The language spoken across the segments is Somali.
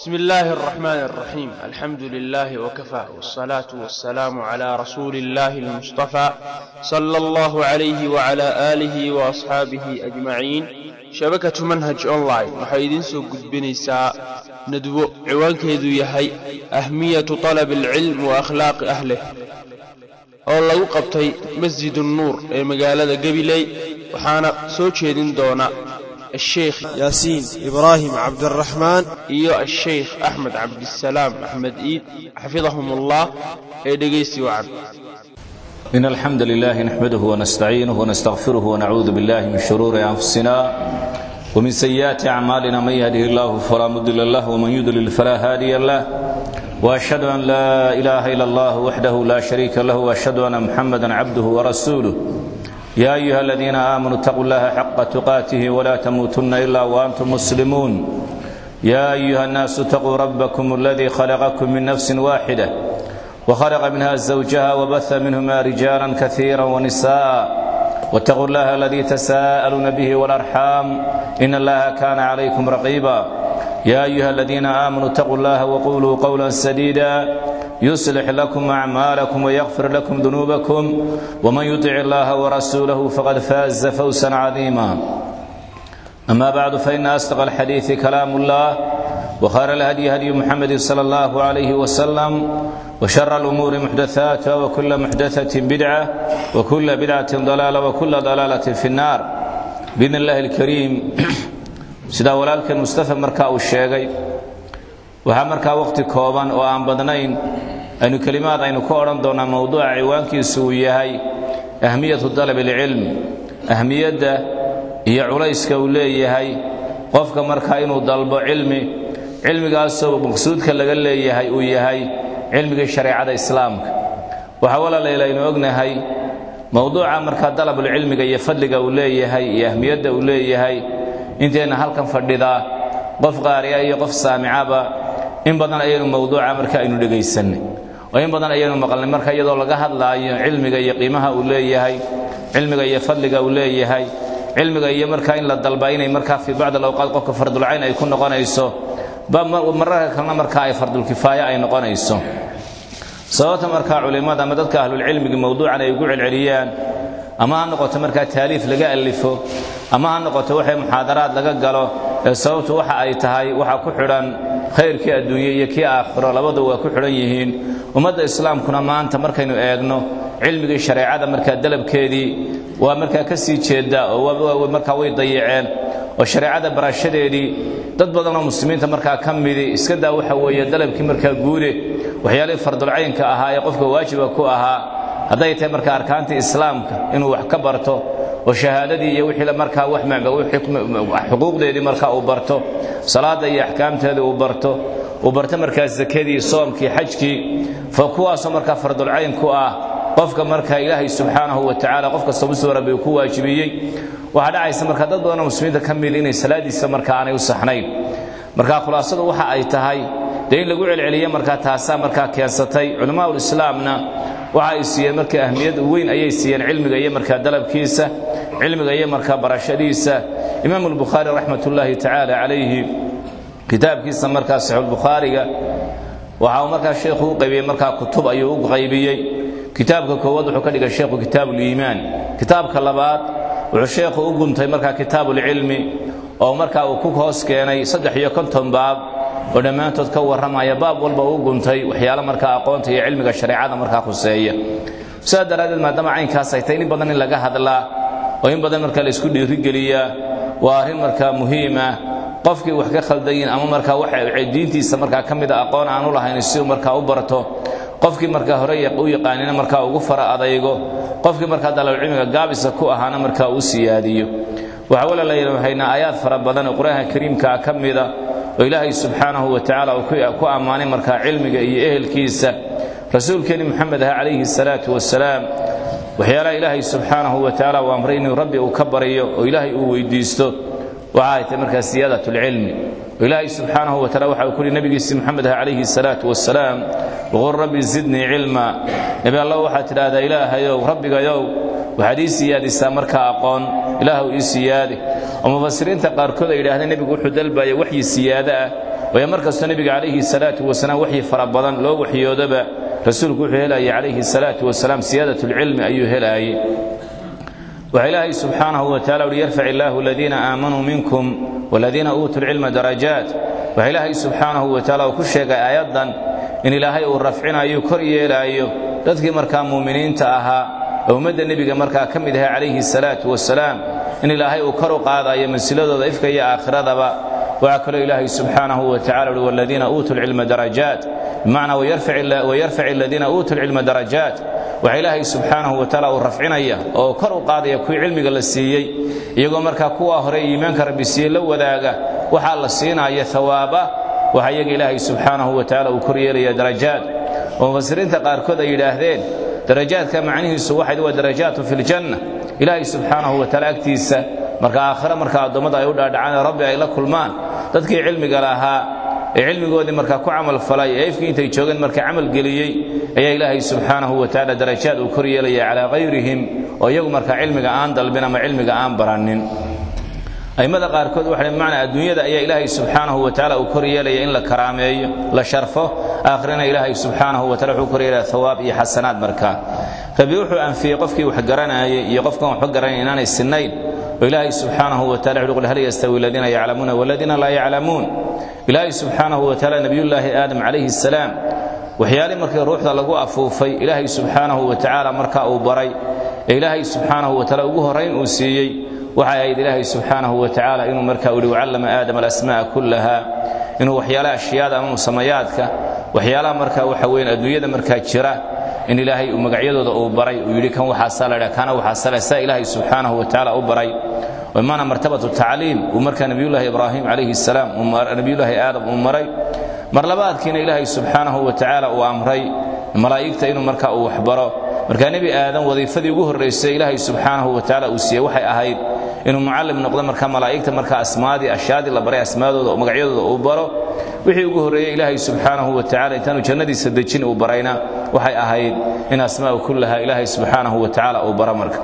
بسم الله الرحمن الرحيم الحمد لله وكفى والصلاة والسلام على رسول الله المصطفى صلى الله عليه وعلى آله وأصحابه أجمعين shabakatu manhaj online waxay idiin soo gudbinaysaa nadwo ciwaankeedu yahay ahmiyatu طalab alcilm wa akhlaaqi ahlih oo lagu qabtay masjid nuur ee magaalada gabiley waxaana soo jeedin doona asheikh yaasiin ibraahim cabdiraxmaan iyo asheikh axmed cabdisalaam axmed iid xafidahum ullah ee dhegaysi wacan إن الحمد لله نحمده ونستعينه ونستغفره ونعوذ بالله من شرور أنفسنا ومن سيئات أعمالنا من يهده الله فلا مضل له ومن يضلل فلا هادي له وأشهد أن لا إله إلا الله وحده لا شريك له وأشهد أن محمدا عبده ورسوله يا أيها الذين آمنوا اتقوا الله حق تقاته ولا تموتن إلا وأنتم مسلمون يا أيها الناس اتقوا ربكم الذي خلقكم من نفس واحدة وخلق منها زوجها وبث منهما رجالا كثيرا ونساء واتقوا الله الذي تساءلون به والارحام ان الله كان عليكم رقيبا يا ايها الذين امنوا اتقوا الله وقولوا قولا سديدا يصلح لكم اعمالكم ويغفر لكم ذنوبكم ومن يطع الله ورسوله فقد فاز فوزا عظيما اما بعد فان اصدق الحديث كلام الله وخير الهدي هدي محمد صلى الله عليه وسلم وشر الأمور محدثاتها وكل محدثة بدعة وكل بدعة ضلالة وكل ضلالة في النار بإذن الله الكريم سيدا ولالك المصطفى مركا الشيغي waxaa markaa waqti kooban oo aan badnayn aynu kelimaad aynu ka odhan doonaa mowduuca ciwaankiisu uu yahay ahmiyatu dalab alcilm ahmiyadda iyo culayska uu leeyahay qofka markaa inuu dalbo cilmi cilmigaasoo maqsuudka laga leeyahay uu yahay cilmigii shareecada islaamka waxaa walaalayl aynu ognahay mowduuca markaa dalabulcilmiga iyo fadliga uu leeyahay iyo ahmiyadda uu leeyahay intayna halkan fadhidaa qof qaari'a iyo qof saamicaba in badan ayaynu mowduuca marka aynu dhegaysanay oo in badan ayaynu maqalnay marka iyadoo laga hadlaayo cilmiga iyo qiimaha uu leeyahay cilmiga iyo fadliga uu leeyahay cilmiga iyo markaa in la dalba inay markaa fii bacd alawqaad qofka fardulcayn ay ku noqonayso mararka kalena markaa ay fardulkifaaya ay noqonayso sababta markaa culimmada ama dadka ahlulcilmiga mowduucan ay ugu celceliyaan ama ha noqoto markaa taaliif laga alifo ama ha noqoto waxay muxaadaraad laga galo ee sababtu waxa ay tahay waxaa ku xidhan khayrkii adduunye iyo kii aakhiro labadu waa ku xidhan yihiin ummadda islaamkuna maanta markaynu eegno cilmigii shareecada markaa dalabkeedii waa markaa ka sii jeeda oo markaa way dayaceen oo shareecada barashadeedii dad badanoo muslimiinta markaa ka midi iska daa waxa weeye dalabkii markaa guude waxyaalihii fardulcaynka ahaa ee qofka waajiba ku ahaa hadday tahay markaa arkaantii islaamka inuu wax ka barto oo shahaadadii iyo wixii markaa xuquuqdeedii markaa uu barto salaada iyo axkaamteedii uu barto uu barto markaa zakadii soomkii xajkii fa kuwaasoo markaa fardulcayn ku ah qofka markaa ilaahay subxaanahu wa tacaala qof kasta muslim rabbi uu ku waajibiyey waxaa dhacaysa markaa dad badanoo muslimiinta ka mid inay salaadiisa markaa aanay u saxnayn markaa khulaasadu waxa ay tahay dee in lagu celceliyo markaa taasaa markaa keensatay culammaa ulislaamna waxa ay siiyeen markaa ahmiyad weyn ayay siiyeen cilmiga iyo markaa dalabkiisa cilmiga iyo markaa barashadiisa imaamu albukhaari raxmatullaahi tacaala calayhi kitaabkiisa markaa saxiixulbukhaariga waxa uu markaa sheekhu u qaybiyey markaa kutub ayuu u qaybiyey kitaabka koowaad wuxuu ka dhigay sheekhu kitaabuliimaan kitaabka labaad wuxuu sheekhu u guntay markaa kitaabuulcilmi oo markaa uu ku hoos keenay saddex iyo konton baab oo dhammaantood ka warramaya baab walba uu guntay waxyaalo markaa aqoonta iyo cilmiga shareecada markaa khuseeya sidaa daraaddeed maadaama caynkaas ay tahay in badan in laga hadlaa oo in badan markaa laysku dhiirigeliyaa waa arrin markaa muhiima qofkii wax ka khaldayin ama markaa diintiisa markaa ka mida aqoon aanu lahayn si uu markaa u barto qofkii markaa hore u yaqaanina markaa ugu fara adaygo qofkii markaa dalabcilmiga gaabisa ku ahaana markaa uu siyaadiyo waxaa walaalaynu haynaa aayaad fara badan oo qur-aanka kariimkaa ka mida oo ilaahay subxaanahu wa tacaala uu ku ammaanay markaa cilmiga iyo ehelkiisa rasuulkeenni moxamed ah calayhi salaatu wasalaam waxyaalaha ilaahay subxaanahu wa tacaala uu amray inuu rabbi uu ka baryo oo ilaahay uu weydiisto waxa ay tahay markaa siyaadatulcilmi oo ilaahay subxaanahu wa tacala waxa uu ku yihi nabigiisi moxamed ah calayhi salaatu wasalaam waqul rabbi zidnii cilma nebi allah waxaad tidhaahdaa ilaahayow rabbigayow waxaad ii siyaadisaa markaa aqoon ilaahw ii siyaadi oo mufasiriinta qaarkood ay yidhahdeen nebigu wuxuu dalbaya waxyi siyaado ah waayo mar kastoo nebiga calayhi salaatu wasalaam waxyi fara badan loo waxyoodaba rasuulku wuxuu helayay calayhi salaatu wasalaam siyaadat lcilmi ayuu helaayey waxaa ilaahay subxaanahu wa tacala uhi yarfac illaahu aladiina aamanuu minkum waladiina uutuu lcilma darajaat waxaa ilaahay subxaanahu wa tacala uu ku sheegay aayaddan in ilaahay uu rafcinayo kor yeelaayo dadkii markaa muuminiinta ahaa ee ummadda nebiga markaa ka mid ahaa calayhi salaatu wasalaam in ilaahay uu kor u qaadayo mansiladooda ifka iyo aakhiradaba waxaa kaloo ilaahay subxaanahu wa tacala uhi waladiina uutuu lcilma darajaat bimacnaa wayarfac aladiina uutuu lcilma darajaat waxaa ilaahay subxaanahu wa tacaala uu rafcinaya oo kor u qaadaya kuwii cilmiga la siiyey iyagoo markaa kuwa hore iimaanka rabbi siiyey la wadaaga waxaa la siinaya hawaaba waxa iyaga ilaahay subxaanahu wa tacala uu kor yeelaya darajaad oo mufasiriinta qaarkood ay yidhaahdeen darajaadka macnihiisu waxay waa darajaatun fi ljanna ilaahay subxaanahu wa tacaala agtiisa marka aakhire marka addoommada ay u dhaadhacaan rabbi ay la kulmaan dadkii cilmiga lahaa ee cilmigoodii markaa ku camal falay ee ifkii intay joogeen marka camal geliyey ayaa ilaahay subxaanahu wa tacaala darajaad uu kor yeelaya calaa kayrihim oo iyagu markaa cilmiga aan dalbin ama cilmiga aan baranin a'immada qaarkood waxay bimacnaa adduunyada ayaa ilaahay subxaanahu wa tacaala uu kor yeelaya in la karaameeyo la sharfo aakhirana ilaahay subxaanahu wa tacala wuxuu kor yeelaya thawaab iyo xasanaad markaa rabbi wuxuu anfiyey qofkii wax garanayay iyo qofkan waxba garanay inaanay sinnayn oo ilaahay subxaanahu wa tacala wuxuu qul hal yastawi aladiina yaclamuuna waladiina laa yaclamuun ilaahay subxaanahu wa tacaala nebiyullaahi aadam calayhi salaam waxyaalii markii ruuxda lagu afuufay ilaahay subxaanahu wa tacaala markaa uu baray ee ilaahay subxaanahu wa tacaala ugu horrayn uu siiyey waxay ahayd ilaahay subxaanahu wa tacaala inuu markaa uhi wacallama aadama alasmaa'a kullaha inuu waxyaalaha ashyaada ama musamayaadka waxyaalaha markaa waxa weyn adduunyada markaa jira in ilaahay uu magacyadooda uu baray uu yidhi kan waxaasaa la dhaa kana waxaasaa la saa ilaahay subxaanahu wa tacaala u baray ومعنى مرتبة التعليم ومركا نبي الله إبراهيم عليه السلام نبي الله آدم ومري مرلبات كين إلهي سبحانه وتعالى وأمري ملائكة إنه مركا وحبره مركا نبي آدم وظيفة يقوه الرئيس إلهي سبحانه وتعالى أسيه وحي أهيد إنه معلم نقضى مركا ملائكة مركا أسمادي أشيادي الله بري أسماده ومقعيده وبره wixii ugu horeeyay ilaahay subxaanahu wa tacaala intaanu jannadiisa dejin uu barayna waxay ahayd in asmaa'u kullaha ilaahay subxaanahu wa tacaala uu baro marka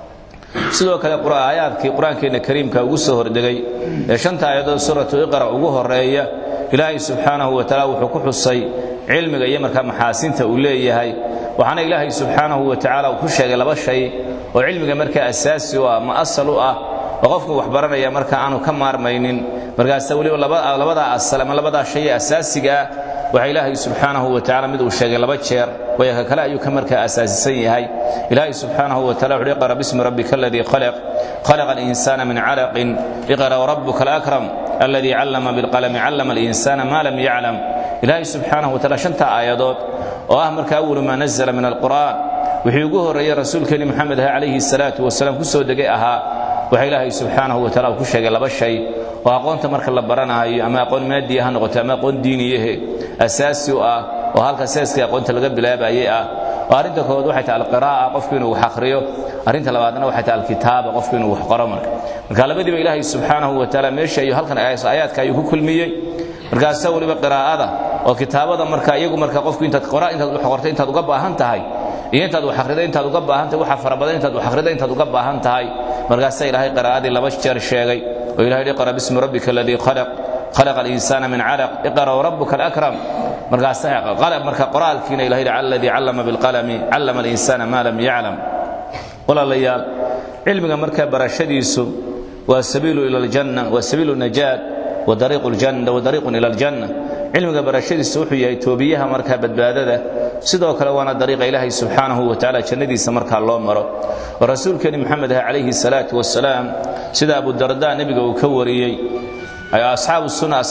sidoo kale aayaadkii qur-aankeenna kariimka ugu soo hordegay ee shanta aayadood suuratu iqra ugu horeeya ilaahay subxaanahu wa tacaala wuxuu ku xusay cilmiga iyo markaa maxaasinta uu leeyahay waxaana ilaahay subxaanahu wa tacaala uu ku sheegay laba shay oo cilmiga markaa asaasi u ah ma asal u ah oo qofku wax baranaya marka aanu ka maarmaynin markaasa weliba labadaa asal ama labadaa shay ee asaasiga ah waxaa ilaahay subxaanahu wa tacala mid uu sheegay laba jeer waya ka kale ayuu ka markaa asaasisan yahay ilaahay subxaanahu wa tacala wuxuu iqra bismi rabbika aladii khalaq khalaqa alinsana min calaqin iqra wrabbuka alakram alladii callama bilqalami callama alinsana ma lam yaclam ilaahay subxaanahu wa tacala shanta aayadood oo ah marka awalu maa nazala min alqur'an wixii ugu horreeyey rasuulkeeni maxamed ah calayhi salaatu wasalaam ku soo degay ahaa waxa ilaahay subxaanahu wa tacala uu ku sheegay laba shay oo aqoonta marka la baranaayo ama aqoon maadiya ha noqoto ama aqoon diiniyahe asaasi u ah oo halka seeskii aqoonta laga bilaabayay ah oo arrinta koowaad waxay tahay alqiraa'a qofku inuu wax akhriyo arrinta labaadna waxay tahay alkitaaba qofku inuu wax qoro marka marka labadiiba ilaahay subxaanahu wa tacaala meesha iyo halkan aayaadka ayuu ku kulmiyey markaasaa weliba qiraa'ada oo kitaabada marka iyagu marka qofku intaad qora intaad wax qortay intaad uga baahan tahay iyo intaad wax akhriday intaad uga baahan tahay waxa fara badan intaad wax akhriday intaad uga baahan tahay markaasaa ilaahay qiraa'adii laba jeer sheegay oo ilahay iqra bismi rabbika aladii khalaq khalaqa alinsana min calaq iqra wrabbuka alakram markaasaa marka qoraalkiina ilahay alladii callama bilqalami callama alinsana ma lam yaclam walaalayaal cilmiga marka barashadiisu waa sabiilu ila aljanna waa sabiilu najaat wa dariiqu ljanna wa dariiqun ila aljanna cilmiga barashadiisu wuxuu yahay toobiyaha markaa badbaadada sidoo kale waana dariiqa ilaahay subxaanahu wa tacaala jannadiisa markaa loo maro oo rasuulkeeni maxamed ah calayhi salaatu wasalaam sida abudarda nebiga uu ka wariyey asxaabu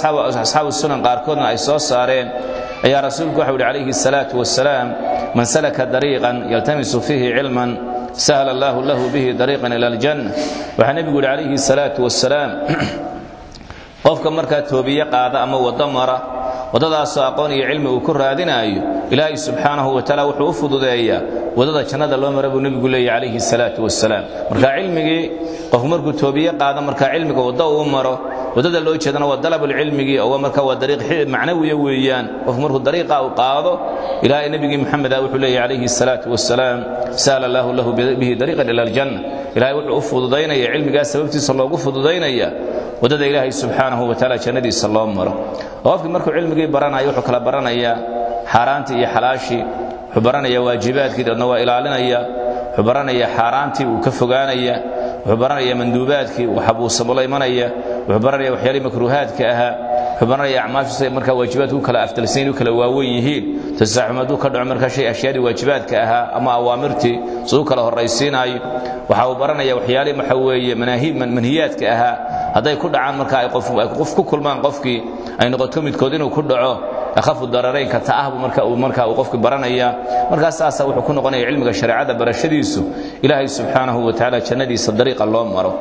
sunan qaarkoodna ay soo saareen ayaa rasuulku waxau yidhi calayhi salaatu wasalaam man salaka dariiqan yaltamisu fiihi cilman sahla allahu lahu bihi dariiqan ila aljanna waxaa nebigu yidhi calayhi salaatu wasalaam qofka markaa toobiye qaada ama waddo mara waddadaasoo aqoon iyo cilmi uu ku raadinaayo ilaahay subxaanahu wa tacaala wuxuu u fududeeyaa waddada jannada loo mara buu nebigu leeyahy calayhi salaatu wasalaam marka cilmigii qofku markuu toobiye qaado markaa cilmiga waddo uu maro waddada loo jeedana waa dalabulcilmigii oo marka waa dariiq macnawiya weeyaan qofku markuu dariiqa uu qaado ilaahay nebigii maxameda wuxuu leeyahy calayhi salaatu wasalaam sahla allahu lahu bihi dariiqan ila aljanna ilahay wuxuu u fududaynaya cilmigaas sababtiisa loogu fududaynaya waddada ilaahay subxaanahu wa tacaala jannadiisa loo maro oo qofkii markuu cilmigii baranaya wuxuu kala baranayaa xaaraantii iyo xalaashii wuxuu baranaya waajibaadkii deedna waa ilaalinaya wuxuu baranaya xaaraantii uu ka fogaanaya wuxuu baranaya manduubaadkii uu xabuusamo la imanaya wuxuu baranaya waxyaalihii makruuhaadka ahaa wuxuu baranaya acmaashiisa markaa waajibaadku u kala afdalsan u kala waawen yihiin tasaaxum hadduu ka dhaco markaa shay ashyaadii waajibaadka ahaa ama awaamirtii siduu kala horraysiinaayo waxa uu baranaya waxyaalihii waxa weeye manhiyaadka ahaa hadday ku dhacaan marka ay qof ku kulmaan qofkii ay noqoto midkood inuu ku dhaco akhafu dararaynka ta'ahbu marka uu marka uu qofku baranaya markaas saasa wuxuu ku noqonaya cilmiga shareecada barashadiisu ilaahay subxaanahu wa tacaala jannadiisa dariiqa loo maro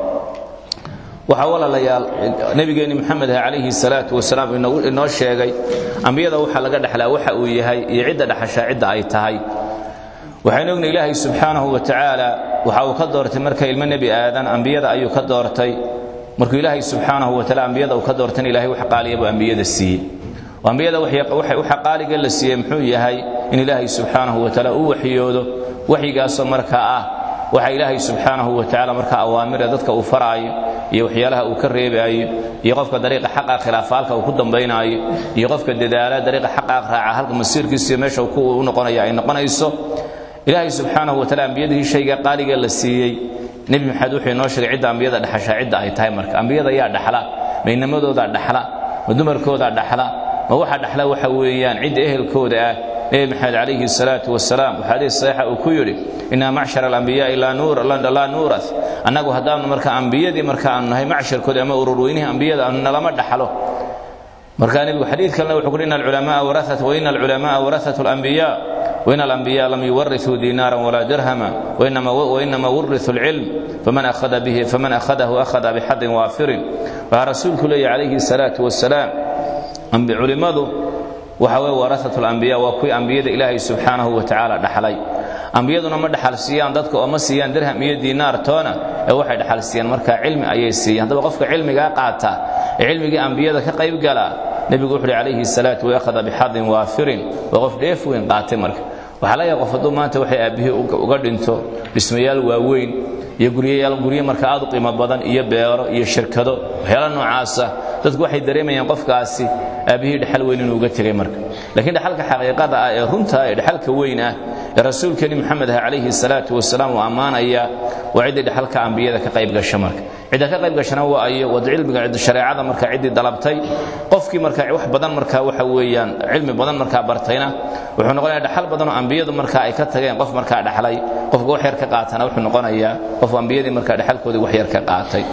waxaa walaalayaal nebigeenni maxamed ah calayhi salaatu wasalaam inoo sheegay ambiyada waxaa laga dhexlaa waxa uu yahay iyo cidda dhexashaa cidda ay tahay waxaynu ogna ilaahay subxaanahu wa tacaala waxa uu ka doortay marka ilmo nebi aadan ambiyada ayuu ka doortay markuu ilaahay subxaanahu wa taala ambiyada uu ka doortayna ilahay wax qaaliya buu ambiyada siiyey ambiyada waxa qaaliga la siiyey muxuu yahay in ilaahay subxaanahu wa tacaala uu waxyoodo waxyigaasoo markaa ah waxa ilaahay subxaanahu wa tacaala markaa awaamira dadka uu faraayo iyo waxyaalaha uu ka reebaayo iyo qofka dariiqa xaqa khilaafa halka uu ku dambaynaayo iyo qofka dadaala dariiqa xaqa raaca halka masiirkiisa meesha u noqonaya ay noqonayso ilaahay subxaanahu wa taala ambiyadii shayga qaaliga la siiyey nebi maxamed wuxuu inoo sheegay cidda ambiyada dhexashaa cidda ay tahay marka ambiyada yaa dhaxla ma inamadoodaa dhaxla ma dumarkoodaa dhaxla ma waxa dhaxla waxa weeyaan cidda ehelkooda ah nebi maxamed calayhi salaatu wasalaam waxaa xadiis saxiixa uu ku yidhi innaa macshara alambiyaai laa nuuras annagu haddaanu marka ambiyadii marka aanu nahay macsharkoodi ama ururweynihii ambiyada aanu nalama dhaxlo markaa nebigu xadiid kalena wuxuu kuhi ina alculamaa waraat waina alculamaa warasatu alambiyaa وإن الأنبياء لم يورثوا دينارا ولا درهما وإنما, وإنما ورثوا العلم فمن أخذ به فمن أخذه أخذ بحد وافر ورسولك لي عليه الصلاة والسلام علماء وحوى ورثة الأنبياء وكوي أنبياء إلهي سبحانه وتعالى دحلي ambiyaduna ma dhaxal siiyaan dadka oo ma siiyaan dirham iyo diinaar toona ee waxay dhaxal siiyaan marka cilmi ayay siiyaan haddaba qofka cilmigaa qaata ee cilmigii ambiyada ka qayb gala nebigu wuxuu calayhi salaatu wa akhada bixadin waafirin waa qof dheef weyn qaatay marka waxaa laga qof hadduu maanta waxay aabbihii uga dhinto dhismayaal waaweyn iyo guryayaal guryo marka aad u qiimo badan iyo beero iyo shirkado waxyaala noocaasa dadku waxay dareemayaan qofkaasi aabbihii dhexal weyn inuu uga tegay marka laakiin dhexalka xaqiiqada ah ee runta ee dhexalka weyn ah ee rasuulkeeni maxamed ah calayhi salaatu wasalaam uu ammaanaya waa ciddii dhexalka ambiyada ka qayb gasha marka cidda ka qayb gashana waa ayo wad cilmiga shareecada marka ciddii dalabtay qofkii marka wax badan marka waxa weeyaan cilmi badan markaa bartayna wuxuu noqonayaa dhaxal badan oo ambiyadu marka ay ka tageen qof markaa dhaxlay qofka wax yar ka qaatana wuxuu noqonayaa qof ambiyadii marka dhexalkoodii wax yar ka qaatay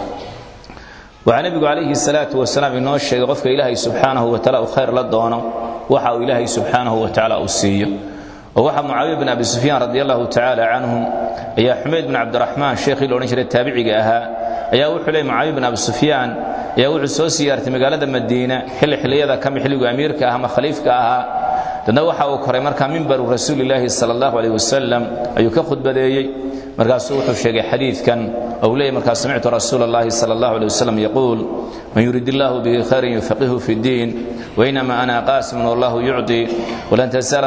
waxaa nebigu calayhi salaatu wasalaam inoo sheegay qofka ilaahay subxaanahu wa taala uu khayr la doono waxa uu ilaahay subxaanahu wa tacaala uu siiyo oo waxaa mucaawiya bin abi sufyaan radi allahu tacaala canhum ayaa xumayd bin cabdiraxmaan sheekhii la odhan jiray taabiciga ahaa ayaa wuxuu leeyay mucaawiya bin abi sufyaan ayaa wuxuu soo siyaartay magaalada madiina xilli xilliyada kami xilligu amiirka ah ama khaliifka ahaa dadna waxa uu koray markaa mimbaru rasuulilaahi sala allahu calayh wasalam ayuu ka khudbadeeyey markaasuu wuxuu sheegay xadiidkan ou leeyay markaa samictu rasuula allahi sala allahu alay wasalam yaquul man yurid illahu bihi khayran yufaqihu fi ddiin wainama ana qaasimun wallahu yucطi walan tasala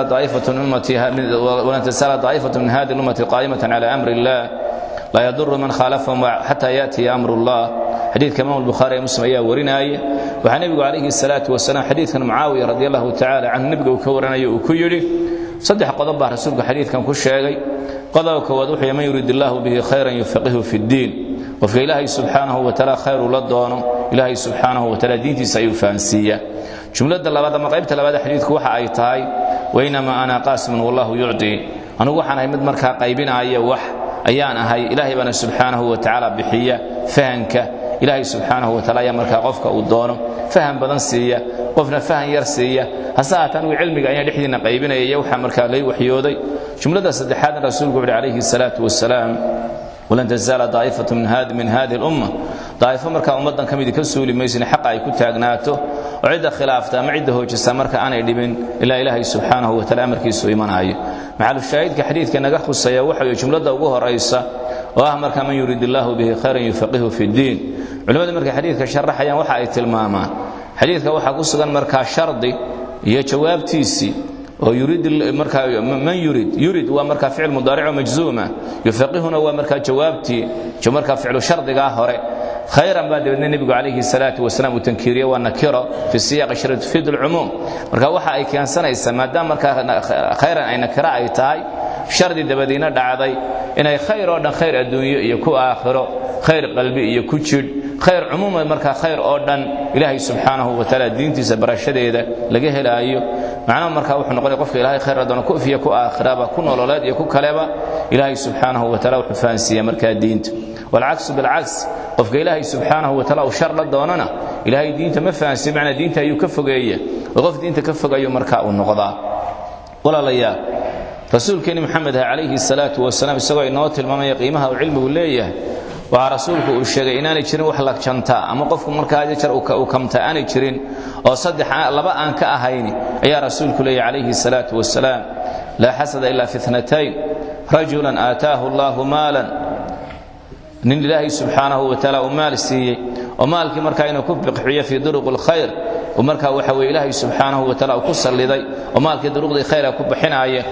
daa'ifatu min hadi lummati qaa'imatan cala amri illah laa yaduru man khaalafahum xata yaatiya amru llah xadiidka imaam albukhaari ee muslim ayaa warinaya waxaa nebigu calayhi salaatu wasalaam xadiidkan mucaawiya radi allahu tacala canhu nebiga uu ka waranayo uu ku yidhi saddex qodob baa rasuulku xadiidkan ku sheegay qodobka koowaad wuxuu yahay man yurid illaahu bihi khayran yufaqihu fi ddiin qofka ilaahay subxaanahu wa tacaala khayr uu la doono ilaahay subxaanahu wa tacaala diintiisa ayuu fahansiiyaa jumladda labaad ama qaybta labaad xadiidku waxa ay tahay wainamaa ana qaasimun wallahu yucdi anugu waxaan ahay mid markaa qaybinaaya wax ayaan ahay ilaahay baana subxaanahu wa tacaala bixiya fahanka ilaahay subxaanahu wa taala ayaa markaa qofka uu doono faham badan siiya qofna fahan yar siiya hase haata anigu cilmiga ayaan dhexdiinna qaybinaya iyo waxaa markaa lay waxyooday jumladda saddexaadna rasuulku wuxuhi calayhi salaatu wasalaam walan tazaala daa'ifatu min hadi min hadihi lumma daa'ifo markaa ummaddan ka midi ka suuli maysin xaqa ay ku taagnaato oo cidda khilaafta ama cidda hoojisa marka aanay dhibin ilaa ilaahay subxaanahu wa taala amarkiisu imanaayo maxalushaahidka xadiidka naga khusaya waxa weye jumladda ugu horaysa oo ah markaa man yurid illaahu bihi khayran yufaqihu fi ddiin culimmadu markay xadiidka sharaxayaan waxa ay tilmaamaan xadiidka waxaa ku sugan markaa shardi iyo jawaabtiisii oo yurid markaa man yurid yurid waa markaa ficil mudaaric oo majzuuma yufaqihuna waa markaa jawaabtii markaa ficlu shardigaa hore khayran baa dabeedna nebigu calayhi salaatu wasalaam uu tankiiriye waa nakiro fi siyaaqi shari tufiid alcumuum marka waxa ay keensanaysaa maadaama markaa khayran ay nakiro ay tahay shardi dabadiina dhacday inay khayr oo dhan khayr adduunyo iyo ku aakhiro khayr qalbi iyo ku jidh khayr cumuuman markaa khayr oo dhan ilaahay subxaanahu wa tacaala diintiisa barashadeeda laga helaayo macnaha markaa wuxuu noqonaya qofka ilaahay khayr adoona ku ifiya ku aakhiraba ku nololeed iyo ku kaleba ilaahay subxaanahu wa taala wuxuu fahansiiya markaa diinta walcaksu bilcaks qofka ilaahay subxaanahu wa taala uu shar la doonana ilaahay diinta ma fahansiiya macnaa diinta ayuu ka fogeeya oo qof diinta ka fogayo markaa uu noqdaa walaalayaal rasuulkeenni maxamed ah calayhi salaatu wasalaam isagoo inoo tilmaamaya qiimaha uu cilmigu leeyahay waxaa rasuulku uu sheegay inaanay jirin wax la jantaa ama qofku markaa jar uu kamta aanay jirin oo saddex laba aan ka ahayni ayaa rasuulku leeyahy calayhi salaatu wasalaam laa xasada ila fi itnatayn rajulan aataahu allahu maalan nin ilaahay subxaanahu wa taala uu maal siiyey oo maalkii markaa inuu ku bixiyo fii duruq alkhayr markaa waxa weye ilaahay subxaanahu wa taala uu ku salliday oo maalkii duruqdii khayra ku bixinaaya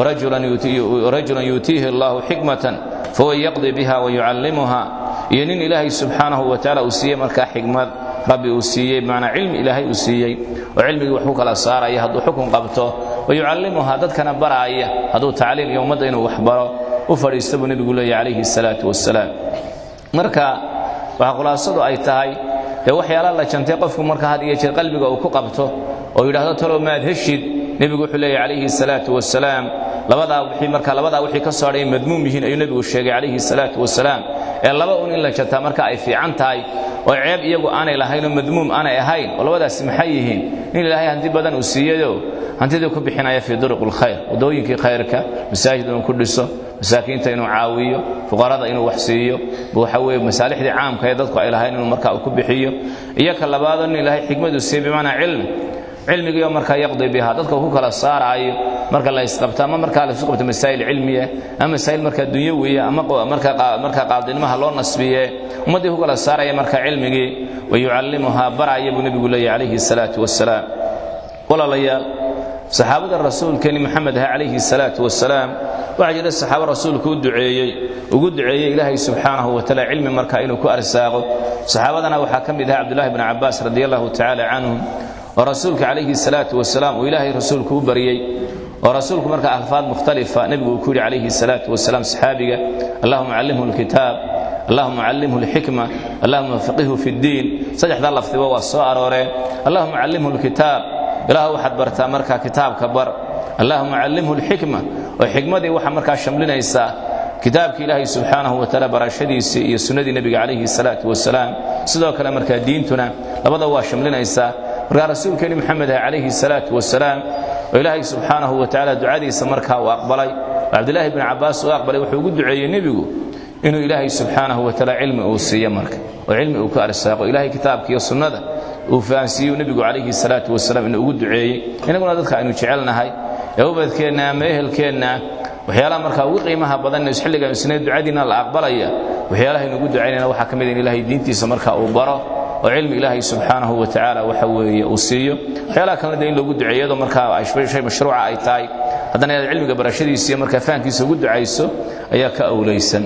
warajulan yuutiihi allahu xikmatan fahuwa yaqdi biha wayucallimuha iyo nin ilaahay subxaanahu wa taala uu siiyey markaa xikmad rabbi uu siiyey bimacnaa cilmi ilaahay uu siiyey oo cilmigii wax ku kala saaraya hadduu xukun qabto wayucallimuha dadkana baraaya hadduu tacliim iyo ummadda inuu wax baro u fadhiista buu nebigu leeyahy calayhi salaatu wasalaam marka waxaa khulaasadu ay tahay dee waxyaala la jantay qofku marka had iyo jeer qalbiga uu ku qabto oo yidhaahdo talow maad heshid nebigu wuxuu leeyahy calayhi salaatu wasalaam labadaa wixii marka labadaa wixii ka soo hadhay madmuum yihiin ayuu nebigu sheegay calayhi salaatu wasalaam ee laba un in la jantaa marka ay fiican tahay oo ceeb iyagu aanay lahayn oo madmuum aanay ahayn oo labadaasi maxay yihiin in ilaahay hanti badan uu siiyayo hantidii ku bixinaya fii duruq lkhayr waddooyinkii khayrka masaajid inuu ku dhiso masaakiinta inuu caawiyo fuqarada inuu wax siiyo waxa weeye masaalixdii caamka ee dadku ay lahayn inuu marka uu ku bixiyo iyo ka labaadoo nin ilaahay xikmaduu siiye bimacnaa cilmi cilmigiioo markaa yaqdi biha dadka ku kala saaraayo marka la isqabto ama markaa la isu qabto masaa'il cilmiya ama masaa'il markaa dunyawiya ama markaa qaadinimaha loo nasbiye ummaddii ku kala saaraya markaa cilmigii wayucallimuhaa baraya buu nebigu leeyahy calayhi salaatu wasalaam walaalayaal saxaabada rasuulkeeni maxamed ah calayhi salaatu wasalaam waxaa jira saxaabo rasuulku u duceeyey ugu duceeyey ilaahay subxaanahu wa taala cilmi markaa inuu ku arsaaqo saxaabadana waxaa ka mid aha cabdullahi bni cabbaas radi allahu tacaala canhum oo rasuulka calayhi salaatu wasalaam uu ilaahay rasuulku u baryey oo rasuulku markaa alfaad mukhtalifa nebigu uu ku yidhi calayhi salaatu wasalaam saxaabiga allahuma callimhu lkitaab allahuma callimhu lxikma allahuma faqihhu fi ddiin saddexdaa lafdiba waa soo arooreen allahuma callimhu lkitaab ilaah waxaad bartaa markaa kitaabka bar allahuma callimhu lxikma oo xikmadii waxaa markaa shamlinaysaa kitaabkii ilaahay subxaanahu wa taala barashadiisii iyo sunnadii nebiga calayhi salaatu wasalaam sidoo kale markaa diintuna labada waa shamlinaysaa markaa rasuulkeeni maxamed ah calayhi salaatu wasalaam oo ilaahay subxaanahu wa tacaala ducadiisa markaa uu aqbalay oo cabdilaahi bni cabbaas uu aqbalay wuxuu ugu duceeyey nebigu inuu ilaahay subxaanahu wa taala cilmi uu siiyo marka oo cilmi uu ka arsaaqo ilaahay kitaabka iyo sunnada uu fahansiiyu nebigu calayhi salaatu wasalaam inuu ugu duceeyey inaguna dadka aynu jecelnahay ee ubadkeenna ama ehelkeenna waxyaalaha markaa ugu qiimaha badan xilligan isna ducadiina la aqbalaya waxyaalaha aynu ugu ducaynayna waxaa ka mid in ilaahay diintiisa marka uu baro oo cilmi ilaahay subxaanahu wa tacaala waxa weeye uu siiyo waxyaalaha kalena de in loogu duceeyado markaa shay mashruuca ay tahay haddana inaad cilmiga barashadiisa iyo markaa fahankiisa ugu ducayso ayaa ka awlaysan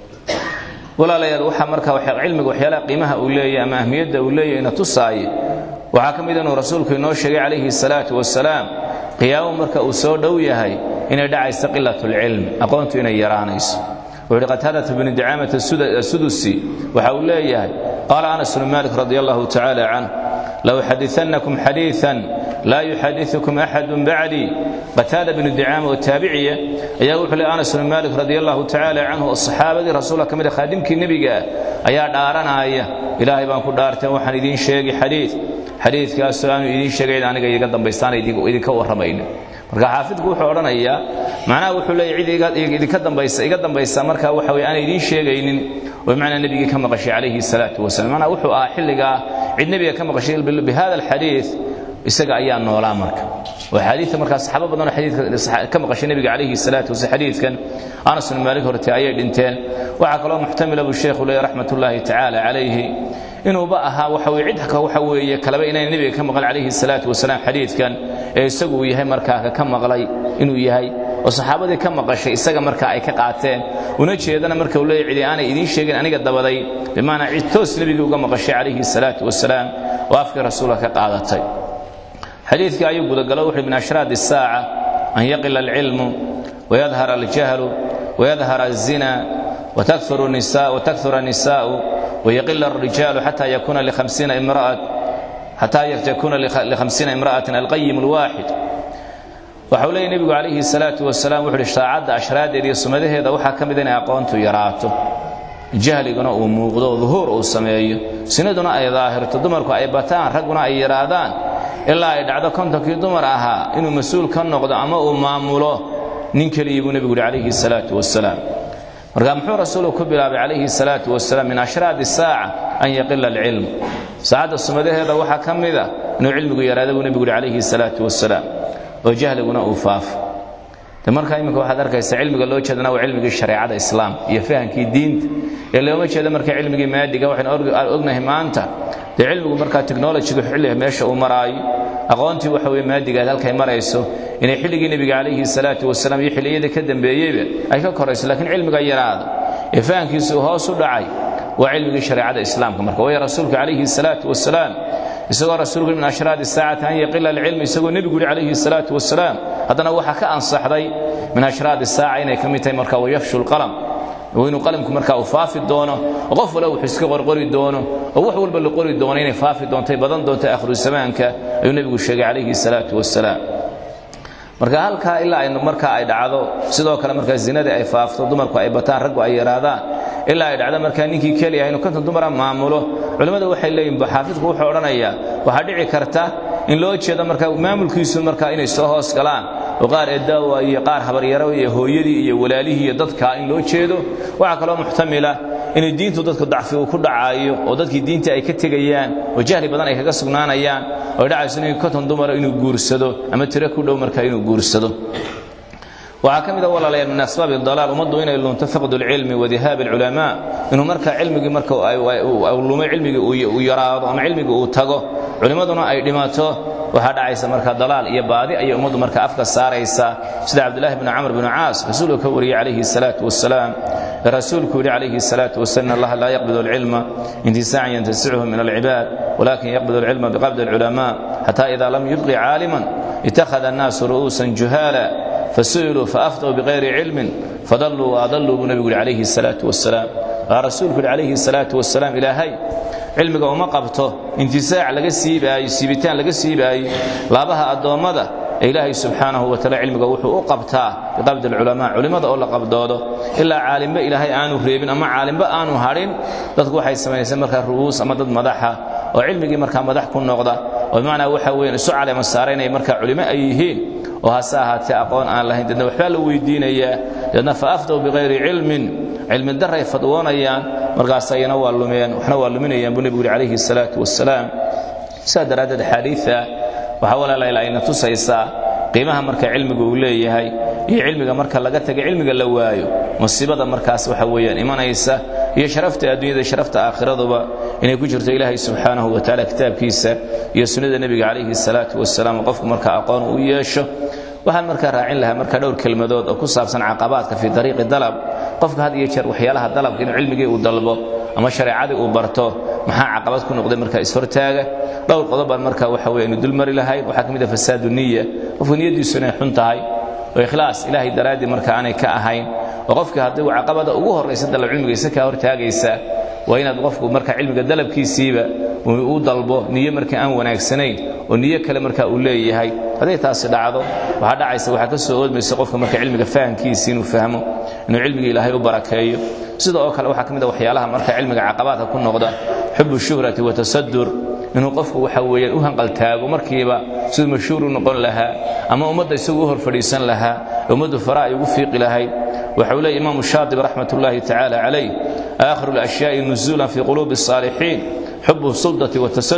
walaalayaal waxaa marka cilmiga waxyaalaha qiimaha uu leeyahy ama ahmiyadda uu leeyahy ina tusaaye waxaa ka mid inuu rasuulku inoo sheegay calayhi salaatu wasalaam qiyaamo marka uu soo dhow yahay inay dhacayso qilatulcilm aqoontu inay yaraanayso wuxuu yidhi qataadata bni dicaamata asudusi waxa uu leeyahay qaala anas bnu malik radi allahu tacaala canh lauxadiannakum xadiian laa yuxadiukum axadun bacdii qataada bnu dicaama oo taabiciya ayaa wuxuu le anas bnu malik radi allahu tacaala canhu oo saxaabadii rasuulka ka mid a khaadimkii nebigaa ayaa dhaaranaya ilaahay baan ku dhaarteen waxaan idiin sheegi xadiid xadiidkaasoo aanu idiin sheegayn aniga iga dambaystaan idinka warramayno marka xaafidku wuxuu odhanayaa macnaha wuxuu leeyahy cid idinka dambaysa iga dambaysa marka waxa weye aanay idiin sheegaynin oo bimacnaa nebigii ka maqashay calayhi salaatu wasalam macnaha wuxuu ahaa xilligaa cid nebiga ka maqashay bihada alxadiid isaga ayaa noolaa marka oo xadiidka markaa saxaabo badanoo xadiidka ka maqashay nebiga calayhi salaatu wasalam xadiidkan anas bnu maalik horte ayay dhinteen waxaa kaloo muxtamila buu sheekhu leeyahy raxmat ullaahi tacaala calayhi inuuba ahaa waxa weye cid waxa weeye kaleba inayna nebiga ka maqal calayhi salaatu wasalaam xadiidkan ee isagu uu yahay markaa ka maqlay inuu yahay oo saxaabadii ka maqashay isaga markaa ay ka qaateen una jeedana marka uu leeyahy cidi aanay idiin sheegin aniga dabaday bimaanaa cid toos nebigii uga maqashay calayhi salaatu wasalaam oo afkii rasuulka ka qaadatay xadiidkii ayuu gudagalo wuxuu min ashraad الsaaca an yaqila alcilmu wayadhar aljahlu wayadhar الzina وتكثر النساء ويقل الرجال حتى يكون لخمسين امرأة حتى يكون لخمسين امرأة القيم الواحد waxau leeyay nebigu calayhi salaatu wasalaam wuxu uhi shaacadda ashraadeeda iyo sumadaheeda waxaa ka mid inay aqoontu yaraato jahliguna uu muuqdo duhuur uu sameeyo sinaduna ay daahirto dumarku ay bataan ragguna ay yidhaahdaan ilaa ay dhacdo kontonkii dumar ahaa inuu mas-uul ka noqdo ama uu maamulo nin keliyii buu nebigu uhi calayhi salaatu wasalaam marka muxuu rasuulku ku bilaabay calayhi salaatu wasalaam min ashraadi saaca an yaqila alcilm saacadda sumadaheeda waxaa ka mida inuu cilmigu yaraada buu nebigu uhi calayhi salaatu wasalaam oo jahliguna uu faafo de markaa iminka waxaad arkaysa cilmiga loo jeedana waa cilmigii shareecada islaam iyo fahamkii diinta ee looma jeedo marka cilmigii maadiga waxaynu ognahay maanta dee cilmigu markaa technologiga xilliga meesha uu maraayo aqoontii waxa weye maadigaad halkay marayso inay xilligii nebiga calayhi salaatu wasalaam iyo xilliyadii ka dambeeyeyba ay ka korayso laakiin cilmiga yaraada ee fahamkiisa uu hoos u dhacay waa cilmigii shareecada islaamka marka waayo rasuulku calayhi salaatu wasalaam isagoo rasuulku min ashraadi saacati an yaqila alcilm isagoo nebigu yidhi calayhi salaatu wasalaam haddana waxaa ka ansaxday min ashraadi saaca inay ka mid tahay marka wayafshu lqalam inuu qalamku markaa uu faafi doono oo qof wala wuxuu iska qorqori doono oo wax walba la qori doono inay faafi doontay badan doonto akhru zamaanka ayuu nebigu sheegay calayhi salaatu wasalaam marka halkaa ilaa ay markaa ay dhacdo sidoo kale markaa zinadii ay faafto dumarku ay bataan raggu ay yaraadaan ilaa ay dhacdo markaa ninkii keliya inuu konton dumara maamulo culimmadu waxay leeyihin xaafidku wuxuu odhanayaa waxaa dhici karta in loo jeedo markaa maamulkiisu markaa inay soo hoos galaan oo qaar eedaawa iyo qaar habaryaro iyo hooyadii iyo walaalihii iyo dadkaa in loo jeedo waxaa kaloo muxtamila inay diintu dadku dacfi uu ku dhacaayo oo dadkii diinta ay ka tegayaan oo jahli badan ay kaga sugnaanayaan oo ay dhacayso in konton dumara inuu guursado ama tiro ku dhow markaa inuu guursado waxaa ka mid a walaalayaal min asbaabi dalaal ummaddu inay lunto faqdu lcilmi wadihaabi alculamaa inuu marka cilmigii marka lumo cilmigii uu yaraado ama cilmigii uu tago culimmaduna ay dhimato waxaa dhacaysa marka dalaal iyo baadi ayay ummaddu marka afka saaraysaa sida cabdulahi bni camr bni caas rasuulku ka wariyey calayhi salaatu wasalaam rasuulku yidhi calayhi salaatu wasalam in allaha laa yaqbidu alcilma intisaacan yantasichu min alcibaad walakin yaqbidu alcilma biqabdi alculamaa xata ida lam yubqi caaliman itakhada annaasu ru'uusan juhaala fasu'iluu faafduu bikayri cilmin fadalluu waadalluu buu nebigu yidhi calayhi salaatu wasalaam waxaa rasuulku yidhi calayhi salaatu wasalaam ilaahay cilmiga uma qabto intisaac laga siibaayo siibitaan laga siibaayo laabaha addoommada ee ilaahay subxaanahu wataala cilmiga wuxuu u qabtaa biqabdi alculamaa culimmada oo la qabdoodo ilaa caalimba ilaahay aanu reebin ama caalimba aanu hadhin dadku waxay samayseen markaa ru'uus ama dad madaxa oo cilmigii markaa madax ku noqda oo bimacnaa waxa weeyaan isu caleema saara inay markaa culimo ay yihiin oo hase ahaatee aqoon aan lahayn deedna waxbaa la weydiinayaa deedna fa afdow bikayri cilmin cilmi daray fadwoonayaan markaas ayana waa lumeen waxna waa luminayaan buu nebigu yidhi calayhi salaatu wasalaam sidaa daraaddeed xaadiida waxaa walaalayl ayna tusaysaa qiimaha marka cilmiga uu leeyahay iyo cilmiga marka laga taga cilmiga la waayo musiibada markaas waxa weeyaan imanaysa iyo sharafta adduunyada sharafta aakhiraduba inay ku jirto ilaahay subxaanahu wa tacaala kitaabkiisa iyo sunnada nebiga calayhi salaatu wasalaam qofku marka aqoon u yeesho waxaan markaa raacin lahaa marka dhowr kelmadood oo ku saabsan caqabaadka fii dariiqi dalab qofka had iyo jeer waxyaalaha dalabka inuu cilmigii uu dalbo ama shareecadii uu barto maxaa caqabad ku noqday marka ishortaaga dhowr qodobaan marka waxa weye aynu dulmari lahayn waxaa ka mid ah fasaadu niya qofku niyaddiisu inay xun tahay oo ikhlaas ilaahay daraaddii marka aanay ka ahayn oo qofkii haddii uu caqabada ugu horraysa dalab cilmigiisa kaa hortaagaysa waa inaad qofku marka cilmiga dalabkiisiiba uu dalbo niyo marka aan wanaagsanayn oo niyo kale marka uu leeyahay hadday taasi dhacdo waxaa dhacaysa waxaa ka soo oodmaysa qofka marka cilmiga fahamkiisi inuu fahmo inuu cilmigii ilaahay u barakeeyo sida oo kale waxaa ka mid a waxyaalaha marka cilmiga caqabaadka ku noqda xubu shuhrati watasadur inuu qofku waxa weeyaan u hanqaltaago markiiba siduu mashhuur u noqon lahaa ama ummadda isagu u hor fadhiisan lahaa ummaddu fara ay ugu fiiqi lahayd waxa uu leeyahy imaamu shaatib raxmat ullaahi tacaala calayh aakhiru alashyaai nuzuulan fii quluubi الصaalixiin xubu suldati watasadur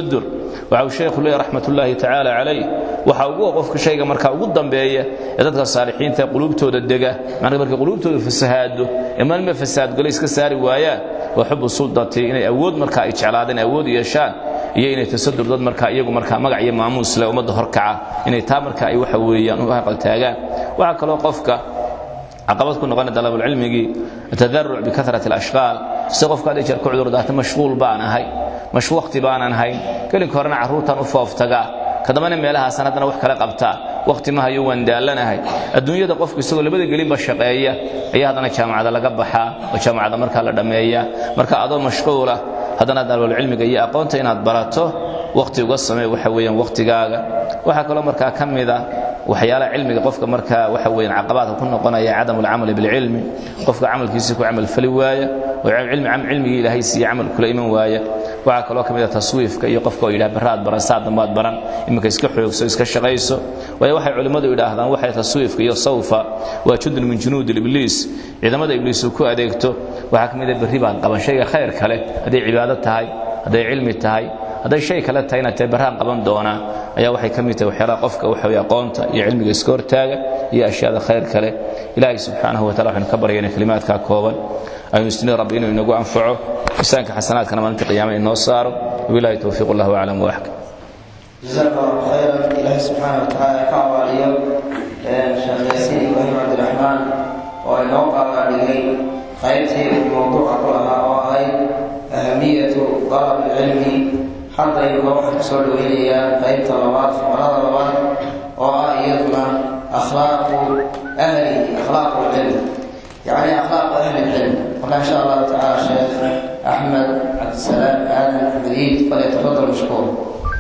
waxa uu sheekhu leeyahy raxmatullaahi tacaala calayh waxa ugu qofka shayga markaa ugu dambeeya ee dadka saalixiinta quluubtooda dega macnaa markay quluubtooda fasahaado ee maalma fasaadgalo iska saari waayaan waa xubu suldati inay awood markaa ay jeclaadeen awood yeeshaan iyo inay tasadur dad markaa iyagu markaa magac iyo maamuus leh ummadda horkaca inay taa markaa ay waxa weeyaan u haqaltaagaan waxaa kaloo qofka caqabad ku noqona dalabulcilmigii atadaruc bikarat alashqaal si qofka hadii jeer ku cudurdaata mashquul baan ahay mash waqti baanan hayn kelinka horena carruurtan u fooftagaa kadambana meelahaasan haddana wax kala qabtaa waqti ma hayo waan daallanahay adduunyada qofku isagoo labada gelinba shaqeeya ayaa haddana jaamacada laga baxaa oo jaamacada markaa la dhammeeya marka adoo mashquula haddana dalabulcilmiga iyo aqoonta inaad barato waqti uga samee waxa weeyaan waqtigaaga waxaa kaloo markaa ka mida waxyaalaha cilmiga qofka markaa waxa weeyaan caqabaadka ku noqonaya cadamu alcamali bilcilmi qofka camalkiisa ku camal fali waaya oo cilmigii ilaahay siiye camal kula iman waaya waxaa kaloo ka mid a taswiifka iyo qofka oo yidhaha barraad baran saa dambaad baran iminka iska xoogso iska shaqayso waayo waxay culimmadu yidhaahdaan waxay taswiifka iyo sawfa waa jundun min junuudi ibliis ciidamada ibliis uu ku adeegto waxaa ka mid a berri baad qaban shayga khayr kale hadday cibaado tahay hadday cilmi tahay hadday shay kale tahay inaad tahay barraan qaban doonaa ayaa waxay ka mid tahay waxyaalaha qofka waxa weye aqoonta iyo cilmiga iska hortaaga iyo ashyaada khayr kale ilaahay subxaanahu wa tacala waxaynu ka baryayna kelimaadkaa kooban aynu isnii rabbi inuu inagu anfaco misaanka xasanaadkana maalinta qiyaama inoo saaro wabilahi towfiiq allahu aclam waaxkam جزاك الله خيرا إلهي سبحانه وتعالى كعواليا شيخ ياسين إبراهيم عبد الرحمن وإنه قال عليه خيرتي الموضوع كلها وهي أهمية طلب العلم حتى يبقى كسر إلي قيب طلبات ولا طلبات وأيضنا أخلاق أهله أخلاق العلم يعني أخلاق أهل العلم وإن شاء الله تعالى شيخ أحمد عبد السلام آدم حمدين فليتفضل مشكور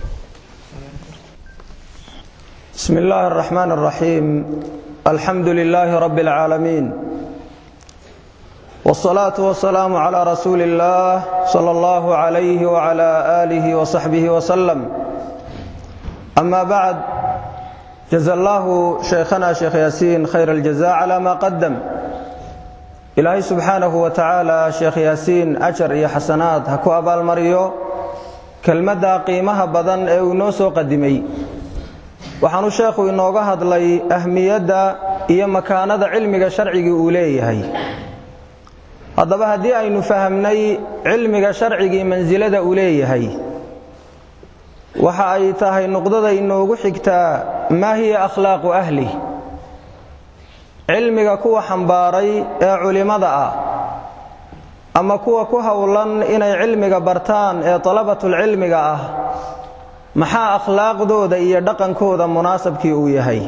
بسم الله الرحمن الرحيم الحمد لله رب العالمين والصلاة والسلام على رسول الله صلى الله عليه وعلى آله وصحبه وسلم أما بعد جزا الله شيخنا شيخ ياسين خير الجزاء على ما قدم إلهي سبحانه وتعالى شيخ ياسين أجر يا حسنات هكو أبا المريو كلمة قيمها بدن أو نوسو قدمي waxaanu sheekhu inooga hadlay ahmiyadda iyo makaanada cilmiga sharcigii uu leeyahay haddaba haddii aynu fahamnay cilmiga sharcigii mansilada uu leeyahay waxa ay tahay nuqdada inoogu xigtaa maa hiya akhlaaqu ahli cilmiga kuwa xambaaray ee culimmada ah ama kuwa ku howlan inay cilmiga bartaan ee dalabatulcilmiga ah maxaa akhlaaqdooda iyo dhaqankooda munaasabkii uu yahay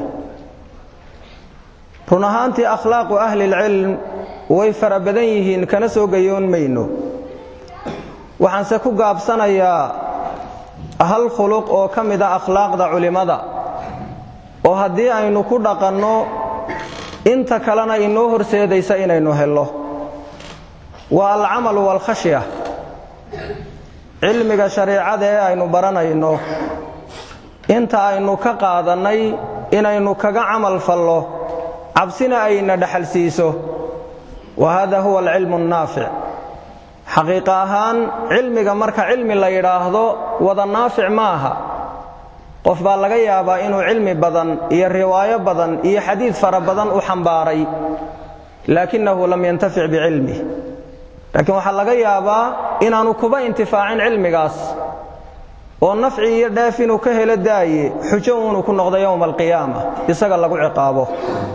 run ahaantii akhlaaqu ahlilcilm way fara badan yihiin kana soo gayoon mayno waxaanse ku gaabsanayaa hal khuluq oo ka mid a akhlaaqda culimmada oo haddii aynu ku dhaqanno inta kalena inoo horseedaysa inaynu hello waa alcamalu waalkhashya cilmiga shareecada ee aynu baranayno inta aynu ka qaadannay inaynu kaga camal fallo cabsina ayna dhaxal siiso wa hada huwa alcilmu annaafic xaqiiqa ahaan cilmiga marka cilmi la yidhaahdo wada naafic ma aha qof baa laga yaabaa inuu cilmi badan iyo riwaayo badan iyo xadiid fara badan u xambaaray laakinahu lam yantafic bicilmih laakiin waxaa laga yaabaa inaanu kuba intifaacin cilmigaas oo nafci iyo dheef inuu ka helo daaye xujo uunu ku noqdo yowma alqiyaama isaga lagu ciqaabo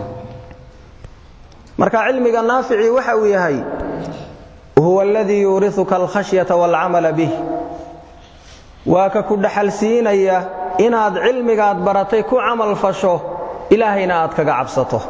marka cilmiga naaficii waxa uu yahay huwa aladii yuuriuka alkhashyata waalcamala bih waa ka ku dhaxal siinaya inaad cilmigaad baratay ku camal fasho ilaahayna aad kaga cabsato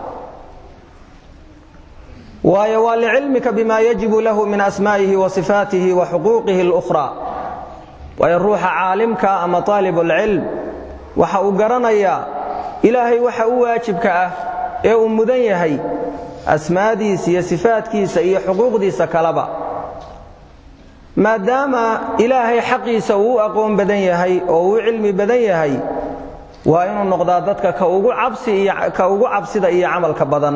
waayo waa licilmika bima yajibu lahu min asmaa'ihi wa sifaatihi wa xuquuqihi اlukhraa waayo ruuxa caalimka ama aalibulcilm waxa uu garanayaa ilaahay waxa u waajibka ah ee uu mudan yahay asmaadiisa iyo sifaadkiisa iyo xuquuqdiisa kaleba maadaama ilaahay xaqiisa uu u aqoon badan yahay oo uu cilmi badan yahay waa inuu noqdaa dadka ka ugu cabsida iyo camalka badan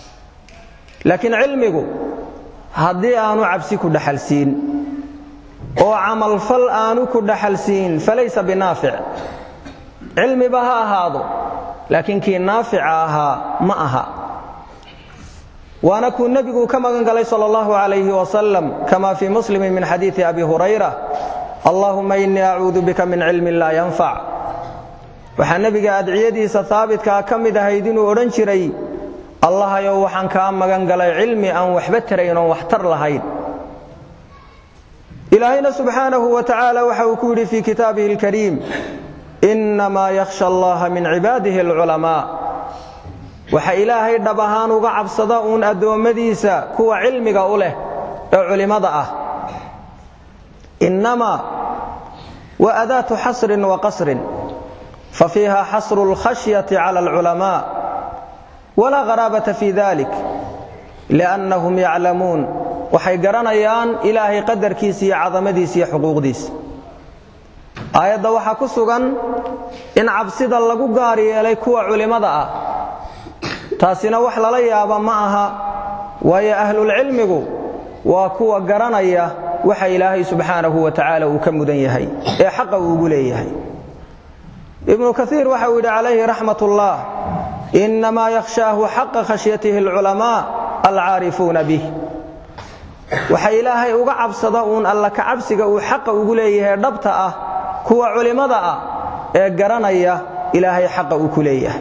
laakiin cilmigu haddii aanu cabsi ku dhaxalsiin oo camalfal aanu ku dhaxalsiin falaysa binaafic cilmiba ha ahaado laakiin kii naafica ahaa ma aha waana kuu nebigu ka magan galay sal allahu calayhi wasalam kama fii muslimi min xadiidi abi hurayra allahuma inii acuudu bika min cilmin laa yanfac waxaa nebiga adciyadiisa haabitkaa ka mid ahayd inuu odhan jiray allahayow waxaan kaa magan galay cilmi aan waxba tarayn oon waxtar lahayn ilaahayna subxaanahu wa tacaala waxa uu ku yidhi fii kitaabihi alkariim innamaa yakhsha allaha min cibaadihi alculamaa waxa ilaahay dhab ahaan uga cabsada uun addoommadiisa kuwa cilmiga u leh ee culimmada ah innamaa wa adaatu xasrin wa qasrin fa fiiha xasru alkhashyati cala alculamaa walaa qaraabata fii dalik liannahum yaclamuun waxay garanayaan ilaahay qadarkiisa iyo cadamadiisa iyo xuquuqdiisa aayadda waxaa ku sugan in cabsida lagu gaar yeelay kuwa culimmada ah taasina wax lala yaaba ma aha waayo ahlulcilmigu waa kuwa garanaya waxa ilaahay subxaanahu wa tacaala uu ka mudan yahay ee xaqa uu ugu leeyahay ibnu kaiir waxa uu yidhi calayhi raxmat ullah innamaa yakhshaahu xaqa khashyatihi alculamaa alcaarifuuna bih waxa ilaahay uga cabsada uun alla ka cabsiga uu xaqa ugu leeyahay dhabta ah kuwa culimmada ah ee garanaya ilaahay xaqa uu ku leeyahay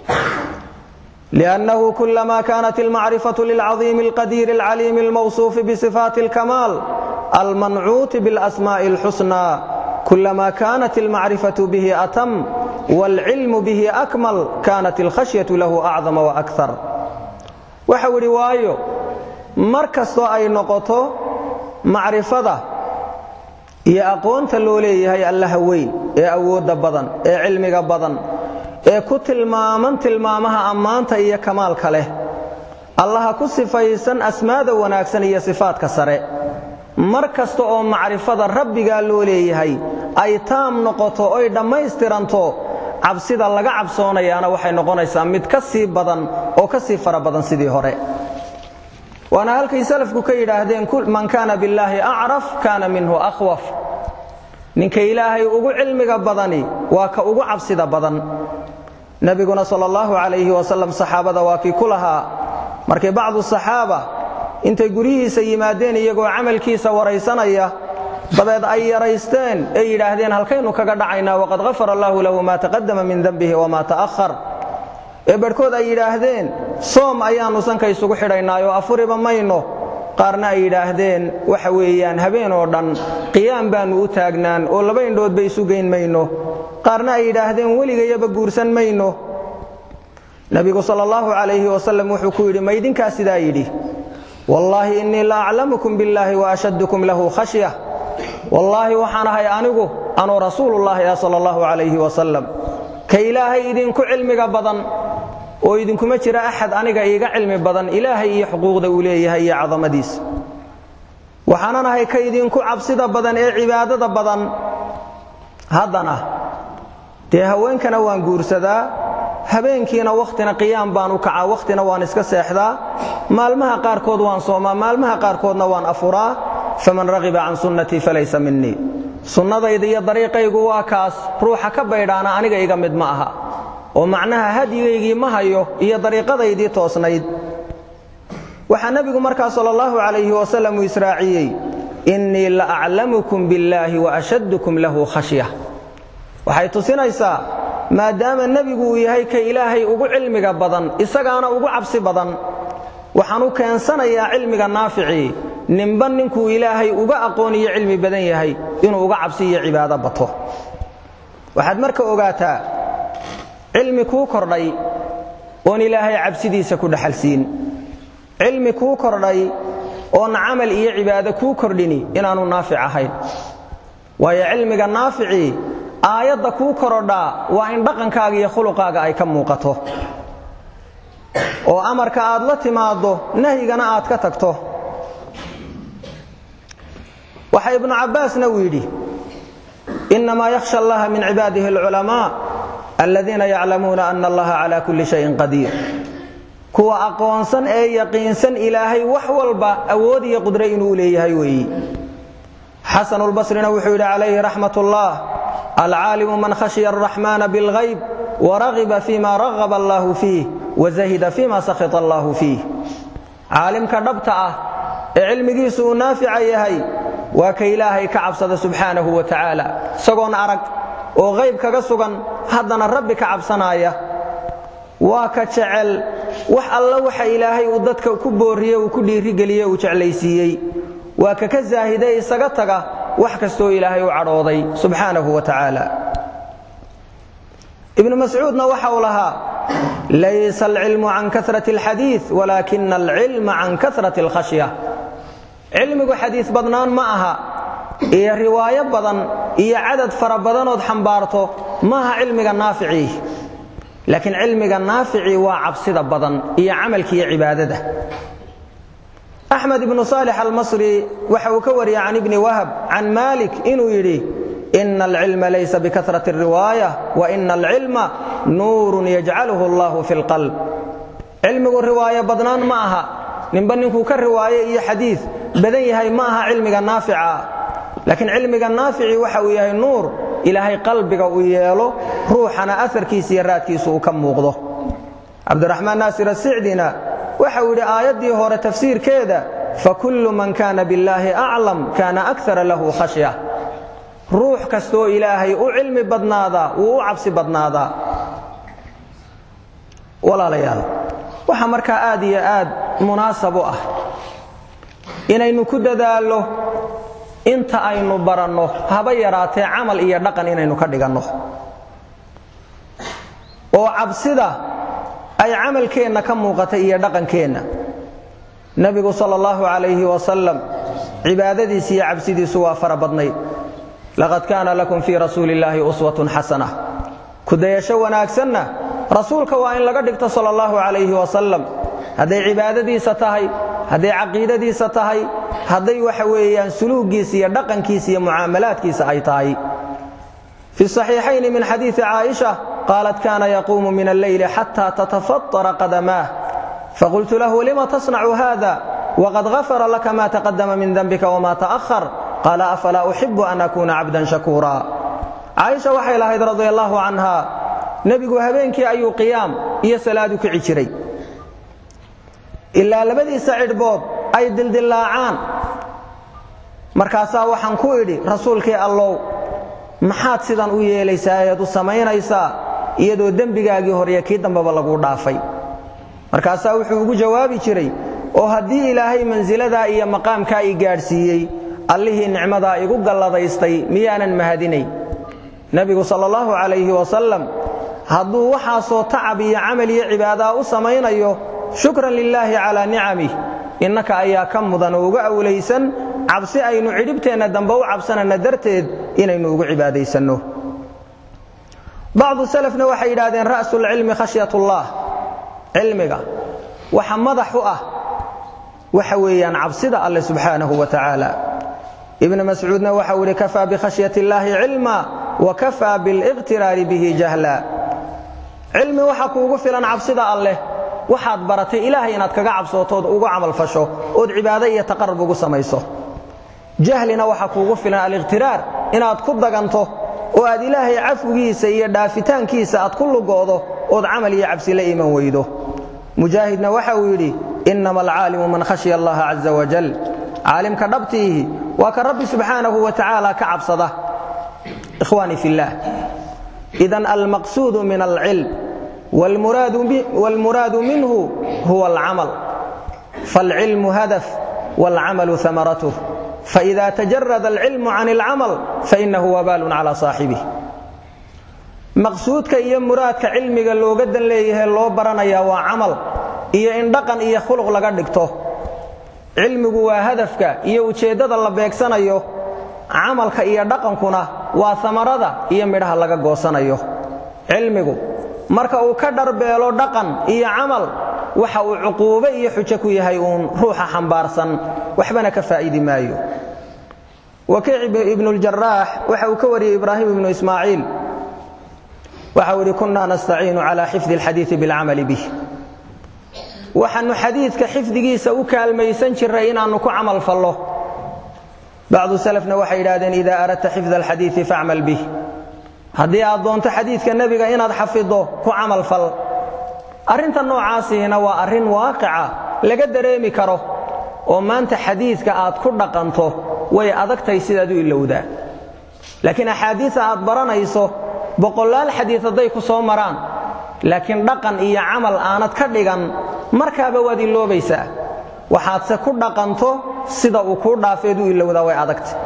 لأنه كلما كانت المعرفة للعظيم القدير العليم الموصوف بصفات الكمال المنعوت بالأسماء الحسنى كلما كانت المعرفة به أتم والعلم به أكمل كانت الخشية له أعظم وأكثر وحو رواية مركز أي نقطة معرفة iyo aqoonta loo leeyahay allaha weyn ee awoodda badan ee cilmiga badan ee ku tilmaaman tilmaamaha ammaanta iyo kamaalka leh allaha ku sifaysan asmaada wanaagsan iyo sifaadka sare mar kasta oo macrifada rabbigaa loo leeyahay ay taam noqoto oy dhammaystiranto cabsida laga cabsoonayaana waxay noqonaysaa mid ka sii badan oo ka sii fara badan sidii hore waana halkay salafku ka yidhaahdeen man kaana billaahi acraf kaana minhu akhwaf ninka ilaahay ugu cilmiga badani waa ka ugu cabsida badan nebiguna sal allahu calayhi wasalam saxaabada waa kii ku lahaa markay bacdu saxaaba intay guryihiisa yimaadeen iyagoo camalkiisa waraysanaya dabeed ay yaraysteen ee yidhaahdeen halkaynu kaga dhacaynaa waqad hafara allahu lahu maa taqadama min dembihi wamaa ta'ahar ee barhkood ay yidhaahdeen soom ayaannu sanka isugu xidhaynaayoo afuriba mayno qaarna ay yidhaahdeen waxa weeyaan habeen oo dhan qiyaam baannu u taagnaan oo laba indhoodba isu geyn mayno qaarna ay yidhaahdeen weligayaba guursan mayno nebigu sal allahu calayhi wasalam wuxuu ku yidhi maydinkaa sidaa yidhi wallaahi innii la aclamukum billaahi wa ashaddukum lahu khashya wallaahi waxaan ahay anigu anuu rasuulullaahi ah sal allahu calayhi wasalam ka ilaahay idinku cilmiga badan oo idinkuma jira axad aniga iiga cilmi badan ilaahay iyo xuquuqda uu leeyahay iyo cadamadiisa waxaanan ahay ka idinku cabsida badan ee cibaadada badan haddana dee haweenkana waan guursadaa habeenkiina wakhtina qiyaam baan u kacaa wakhtina waan iska seexdaa maalmaha qaarkood waan soomaa maalmaha qaarkoodna waan afuraa faman ragiba can sunnatii falaysa minii sunnadayda iyo dariiqaygu waa kaas ruuxa ka baydhaana aniga iga mid ma aha oo macnaha hadyigaygii ma hayo iyo dariiqadaydii toosnayd waxaa nebigu markaa sal allahu calayhi wasalam uu israaciyey innii la aclamukum billaahi wa ashaddukum lahu khashya waxay tusinaysaa maadaama nebigu uu yahay ka ilaahay ugu cilmiga badan isagaana ugu cabsi badan waxaan u keensanayaa cilmiga naaficii ninba ninkuu ilaahay uga aqoon iyo cilmi badan yahay inuu uga cabsi iyo cibaado bato waxaad marka ogaataa cilmi kuu kordhay oon ilaahay cabsidiisa ku dhaxalsiin cilmi kuu kordhay oon camal iyo cibaado kuu kordhini inaanu naafic ahayn waayo cilmiga naaficii aayadda kuu korodhaa waa in dhaqankaaga iyo khuluqaaga ay ka muuqato oo amarka aad la timaaddo nahyigana aad ka tagto waxa ibnu cabbaasna uu yidhi innamaa yakhsha allaha min cibaadihi alculamaa aladiina yaclamuuna ana allaha cala kulli shayin qadiir kuwa aqoonsan ee yaqiinsan ilaahay wax walba awood iyo qudre inuu leeyahay weeyi xasanu lbasrina wuxuu yidhi calayhi raxmat ullah alcaalimu man khashiya araxmaana bilgayb waragiba fima ragaba allahu fiih wazahida fima sakhita allahu fiih caalimka dhabta ah ee cilmigiisu uu naafica yahay waa ka ilaahay ka cabsada subxaanahu wa tacaala isagoon arag oo qayb kaga sugan haddana rabbi ka cabsanaaya waa ka jecel wax alla waxa ilaahay uu dadka ku booriye uu ku dhiirigeliye uu jeclaysiiyey waa ka ka zaahide isaga taga wax kastoo ilaahay u cadhooday subxaanahu wa tacaala ibnu mascuudna waxa uu lahaa laysa alcilmu can karati alxadiid walaakina alcilma can karati alkhashya cilmigu xadiis badnaan ma aha iyo riwaayo badan iyo cadad fara badanood xambaarto maaha cilmiga naaficii laakiin cilmiga naaficii waa cabsida badan iyo camalka iyo cibaadada axmed ibnu saalix almasri waxa uu ka wariyey can ibni wahab can malik inuu yidhi ina alcilma laysa bikarat riwaaya waina alcilma nuurun yajcaluhu allahu fi lqalb cilmigu riwaayo badnaan ma aha ninba ninkuu ka riwaaye iyo xadiid badan yahay ma aha cilmiga naafica laakiin cilmiga naafici waxa uu yahay nuur ilaahay qalbiga uu yeelo ruuxana aarkiisa iyo raadkiisu uu ka muuqdo cabdiraxmaan naasir asicdina waxa uu yidhi aayaddii hore tafsiirkeeda fakullu man kana billaahi aclam kana akara lahu khashya ruux kastoo ilaahay u cilmi badnaadaa wuu u cabsi badnaadaa walaalayaal waxaa markaa aad iyo aad munaasab u ah inaynu ku dadaallo inta aynu baranno haba yaraatee camal iyo dhaqan inaynu ka dhiganno oo cabsida ay camalkeenna ka muuqata iyo dhaqankeenna nebigu sal allahu calayhi wasalam cibaadadiisi iyo cabsidiisu waa fara badnayd laqad kaana lakum fii rasuuli illaahi uswatun xasana kudayasho wanaagsanna rasuulka waa in laga dhigto sal allahu calayhi wasalam hadday cibaadadiisa tahay hadday caqiidadiisa tahay hadday waxa weeyaan suluugiisa iyo dhaqankiisa iyo mucaamalaadkiisa ay tahay fi صaxiixayni min xadiiثi caaئiشha qaalat kana yaquumu min alleyli xata tatafaطara qadamaah faqultu lahu lima tasnacu hada wqad غafara laka ma taqadama min denbika wma taأhar qaala afalaa uxibu an akuna cabdan shakuura caaisha waxay lahayd radi allahu canha nebigu habeenkii ayuu qiyaam iyo salaadu kici jiray ilaa labadiisa cidhbood ay dildillaacaan markaasaa waxaan ku idhi rasuulkii allow maxaad sidan u yeelaysaa eed u samaynaysaa iyadoo dembigaagii horeye kii dambeba laguu dhaafay markaasaa wuxuu ugu jawaabi jiray oo haddii ilaahay mansiladaa iyo maqaamkaa i gaadhsiiyey allihii nicmadaa igu galladaystay miyaanan mahadinay nebigu sal allahu calayhi wasalam hadduu waxaasoo tacab iyo camal iyo cibaadaa u samaynayo shukran lilaahi calaa nicamih innaka ayaa ka mudan oo uga awlaysan cabsi aynu cidhibteenna dambe u cabsanayna darteed inaynu ugu cibaadaysanno bacdu salafna waxay yidhahdeen ra'sulcilmi khashyatullah cilmiga waxa madax u ah waxa weeyaan cabsida alle subxaanahu wa tacaala ibnu mascuudna waxau yidhi kafaa bikhashyati illaahi cilma wa kafaa biliqtiraari bihi jahla cilmi waxa kuugu filan cabsida alleh waxaad baratay ilaahay inaad kaga cabsootood ugu camalfasho ood cibaado iyo taqarub ugu samayso jahlina waxa kuugu filan aliqhtiraar inaad ku daganto oo aad ilaahay cafwigiisa iyo dhaafitaankiisa aad ku lugoodo ood camal iyo cabsi la iman weydo mujaahidna waxa uu yidhi inama alcaalimu man khashya allaha caza wajal caalimka dhabtiihi waa ka rabbi subxaanahu wa tacaala ka cabsada ikhwaani fillaah idan almaqsuudu min alcilm wاlmuraadu minhu huwa alcamal faاlcilmu hadaf wاlcamalu amaratuh faإida tajarada alcilmu can اlcamal fainahu wabaalun calى saaxibih maqsuudka iyo muraadka cilmiga looga dan leeyahay loo baranaya waa camal iyo in dhaqan iyo khuluq laga dhigto cilmigu waa hadafka iyo ujeeddada la beegsanayo camalka iyo dhaqankuna waa amarada iyo midhaha laga goosanayo cilmigu marka uu ka dharbeelo dhaqan iyo camal waxa uu cuquube iyo xujo ku yahay uun ruuxa xambaarsan waxbana ka faa'idi maayo wakiic ibnuljarax waxa uu ka wariyey ibraahim ibnu ismaaciil waxau idhi kunna nastaciinu cala xifdi alxadiidi bilcamali bih waxaannu xadiidka xifdigiisa u kaalmaysan jirray inaannu ku camal fallo bacdu salafna waxay yidhahdeen idaa aradta xifda alxadiidi facmal bih haddii aad doonto xadiidka nebiga inaad xafiddo ku camal fal arrinta noocaasiina waa arrin waaqica laga dareemi karo oo maanta xadiidka aad ku dhaqanto way adagtahay sidaad u ilowdaa laakiin axaadiisa aad baranayso boqolaal xadiid hadday ku soo maraan laakiin dhaqan iyo camal aanad ka dhigan markaaba waad iloobaysaa waxaadse ku dhaqanto sida uu kuu dhaafeed u ilowdaa way adagtay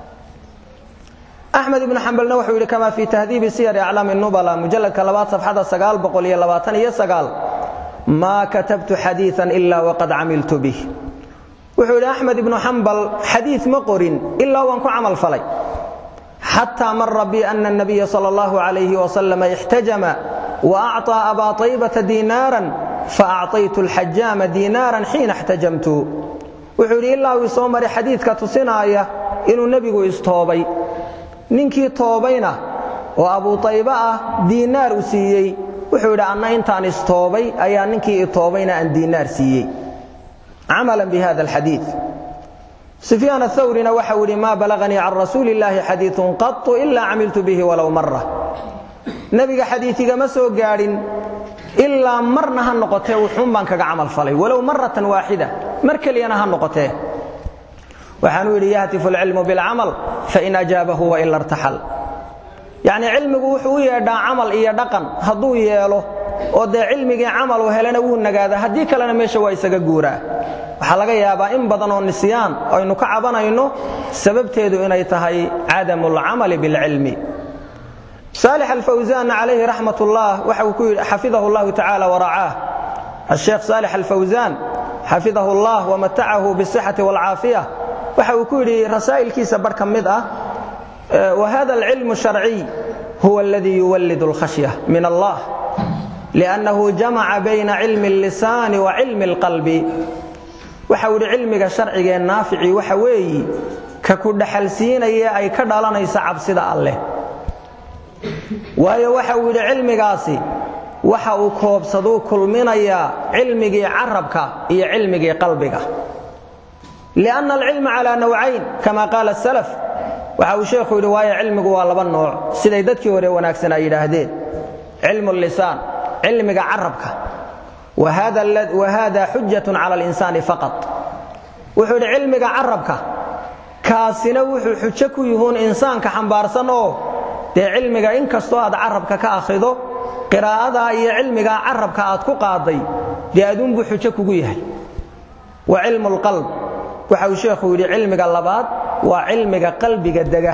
axmed ibnu xambalna wuxuu yidhi kama fii tahdiibi siyari aclaami nubala mujalladka labaad safxada sagaal boqol iyo labaatan iyo sagaal maa katabtu xadiian ilaa waqad camiltu bih wuxuu yidhi axmed ibnu xambal xadiid ma qorin ilaa waan ku camal falay xataa mara bi ana الnabiya salى اllahu عalayh wasalam ixtajama waacطىa abaa طaybata diinaaran faacطaytu اlxajaama diinaaran xiina اxtajamtu wuxuu yidhi ilaa uu isoo maray xadiidka tusinaaya inuu nebigu istoobay ninkii toobayna oo abuu طayba ah diinaar u siiyey wuxuu yidhi anna intaan istoobay ayaa ninkii itoobayna aan diinaar siiyey camala bihada alxadiid sufyaan athawrina waxau yidhi maa balaganii can rasuuli illaahi xadiiun qatu ilaa camiltu bihi walow mara nebiga xadiiigama soo gaadhin ilaa marna ha noqotee wuxuun baan kaga camal falay walow maratan waaxida mar keliyana ha noqotee waxaanuu yidhi yahtifu alcilmu bilcamal fain ajaabahu waila irtaxal yacnii cilmigu wuxuu u yeedhaa camal iyo dhaqan hadduu yeelo oo dee cilmigii camal uu helana wuu nagaada haddii kalena meesha waa isaga guuraa waxaa laga yaabaa in badan oo nisyaan aynu ka cabanayno sababteedu inay tahay cadamu alcamali bilcilmi saalix alfawsaanna calayhi raxmat ullah waxa uu ku yidhi xafidahu llahu tacaala waracaah asheekh saalix alfawsaan xafidahu allah wamatacahu bisixati waalcaafiya waxa uu ku yidhi rasaa'ilkiisa bar ka mid ah wahada alcilmu sharciy huwa aladii yuwalid alkhashya min allah liannahu jamaca bayna cilmi allisaani wa cilmi alqalbi waxau yidhi cilmiga sharcigee naaficii waxa weeyi ka ku dhaxalsiinaya ay ka dhalanaysa cabsida alleh waayo waxa uu yidhi cilmigaasi waxa uu koobsaduu kulminayaa cilmigii carabka iyo cilmigii qalbiga lianna alcilma calaa nawcayn kama qaala salaf waxa uu sheekhu yidhi waayo cilmigu waa laba nooc siday dadkii hore wanaagsan ay yidhaahdeen cilmu lisaan cilmiga carabka wahada xujatun cala alinsaani faqat wuxuu yidhi cilmiga carabka kaasina wuxuu xujo ku yihuun insaanka xambaarsan oo dee cilmiga in kastoo aad carabka ka akhrido qiraa'adaa iyo cilmigaa carabka aad ku qaaday dee aduunbuu xujo kugu yahay wa cilmu lqalb waxa uu sheekhu yidhi cilmiga labaad waa cilmiga qalbiga dega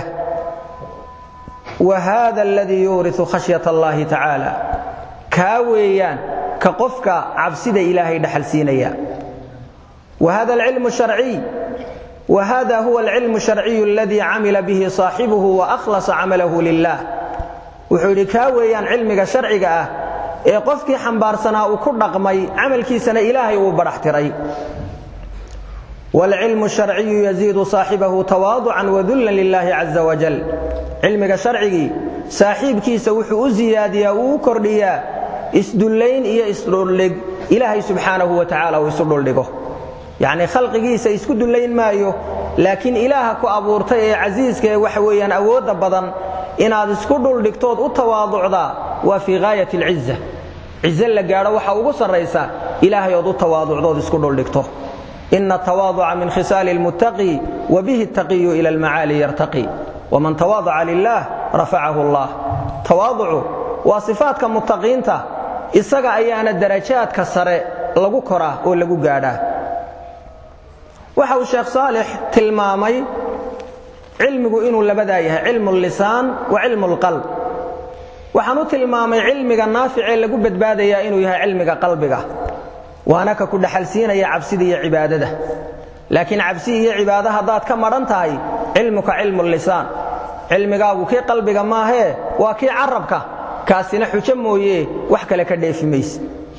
wa hada aladii yuuriu khashyat allahi tacaala kaa weeyaan ka qofka cabsida ilaahay dhaxalsiinaya wa hada alcilmu sharciy wa hada huwa alcilmu sharciyu aladii camila bihi saaxibuhu wa akhlasa camalahu lilah wuxuu yidhi kaa weeyaan cilmiga sharciga ah ee qofkii xambaarsanaa uu ku dhaqmay camalkiisana ilaahay uu badhaxtiray wاlcilmu الsharciyu yaziidu saaxibahu tawaaducan wadullan lilahi caza wajal cilmiga sharcigii saaxiibkiisa wuxuu u ziyaadiyaa uu u kordhiyaa isdullayn iyo isdhuldhig ilaahay subxaanahu wa tacaala uu isu dhuldhigo yacnii khalqigiisa isku dullayn maayo laakiin ilaaha ku abuurtay ee casiiska ee waxa weeyaan awoodda badan inaad isku dhuldhigtood u tawaaducdaa waa fii gaayat alciza cize la gaadho waxa ugu sarraysa ilaahay ood u tawaaducdood isku dhuldhigto ina tawaaduca min khisaali lmuttaqi wa bihi taqiyu ila almacaali yartaqi waman tawaadaca lilah rafacahu allah tawaaducu waa sifaadka muttaqiinta isaga ayaana darajaadka sare lagu koraa oo lagu gaadhaa waxa uu sheekh saalix tilmaamay cilmigu inuu labadaa yahay cilmu lisaan wa cilmu lqalb waxaan u tilmaamay cilmiga naaficee lagu badbaadayaa inuu yahay cilmiga qalbiga waana ka ku dhaxalsiinaya cabsida iyo cibaadada laakiin cabsi iyo cibaado haddaad ka madhan tahay cilmuka cilmu lisaan cilmigaagu kii qalbiga maahee waa kii carabka kaasina xujo mooye wax kale ka dheefi mayse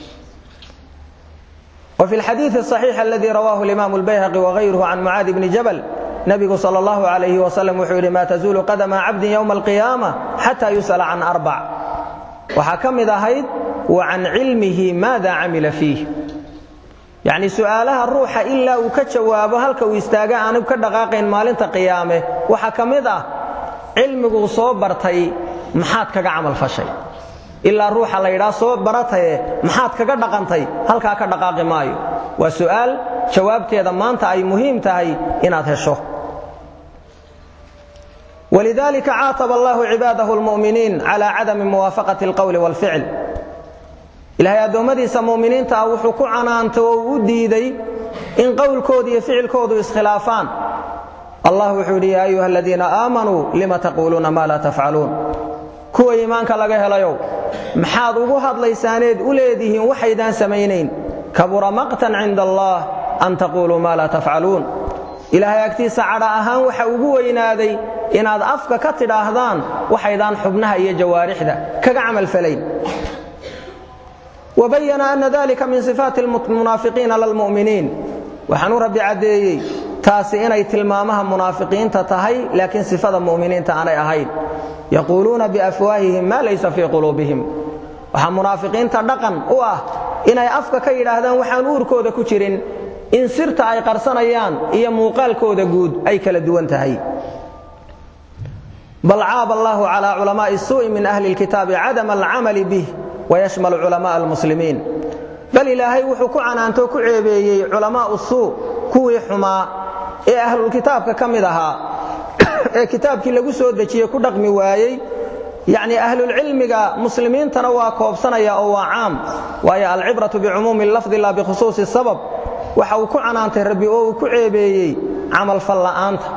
وفي الحديث الصحيح الذي رواه الإمام البيهقي وغيره عن معاذ بن جبل نبgu sal اllahu alayh wasalam wuxuu yidhi maa tazuulu qadama cabdin ywma alqiyaama xata yus'ala can arbac waxaa ka mid ahayd wa can cilmihi maada camila fiih yacni su'aalaha ruuxa ilaa uu ka jawaabo halka uu istaaga aanu ka dhaqaaqayn maalinta qiyaame waxaa ka mid ah cilmiguu soo bartay maxaad kaga camal fashay ilaa ruuxa la yidhaha soo barataye maxaad kaga dhaqantay halkaa ka dhaqaaqi maayo waa su'aal jawaabteeda maanta ay muhiim tahay inaad hesho ولذلك عاaطب الله عباaده المؤمiنiiن على عadم موaaفaقaة الqول والفicل ilahay addoommadiisa mu'miniinta ah wuxuu ku canaantay oo u diiday in qowlkooda iyo ficilkoodu iskhilaafaan allah wuxuu yidhi ya أyuha الذiina آamanوu lima تقuluuna ma laa تfcaluun kuwa iimaanka laga helayow maxaad ugu hadlaysaaneed u leedihiin waxaydaan samaynayn kabura maqtan cinda allah an taquluu ma laa tafcaluun ilaahay agtiisa cadha ahaan waxa ugu weynaaday inaad afka ka tidhaahdaan waxaydaan xubnaha iyo jawaarixda kaga camalfalayn wabayana ana dalika min sifaati munaafiqiina lalmu'miniin waxaanuu rabbi caddeeyey taasi inay tilmaamaha munaafiqiinta tahay laakiin sifada mu'miniinta aanay ahayn yaquuluuna biafwaahihim maa laysa fii quluubihim waxaa munaafiqiinta dhaqan u ah inay afka ka yidhaahdaan waxaan uurkooda ku jirin in sirta ay qarsanayaan iyo muuqaalkooda guud ay kala duwan tahay bal caaba allahu calى culamaءi الsuuءi min ahli اlkitaabi cadama alcamali bih wayashmal culamaء almuslimiin bal ilaahay wuxuu ku canaantoo ku ceebeeyey culamaءu suu kuwii xumaa ee ahlulkitaabka ka mid ahaa ee kitaabkii lagu soo dejiyey ku dhaqmi waayey yacni ahlulcilmiga muslimiintana waa koobsanaya oo waa caam waayo alcibratu bicumuumi lafdi la bikhusuusi sabab waxa uu ku canaantay rabbi oo uu ku ceebeeyey camalfal la'aanta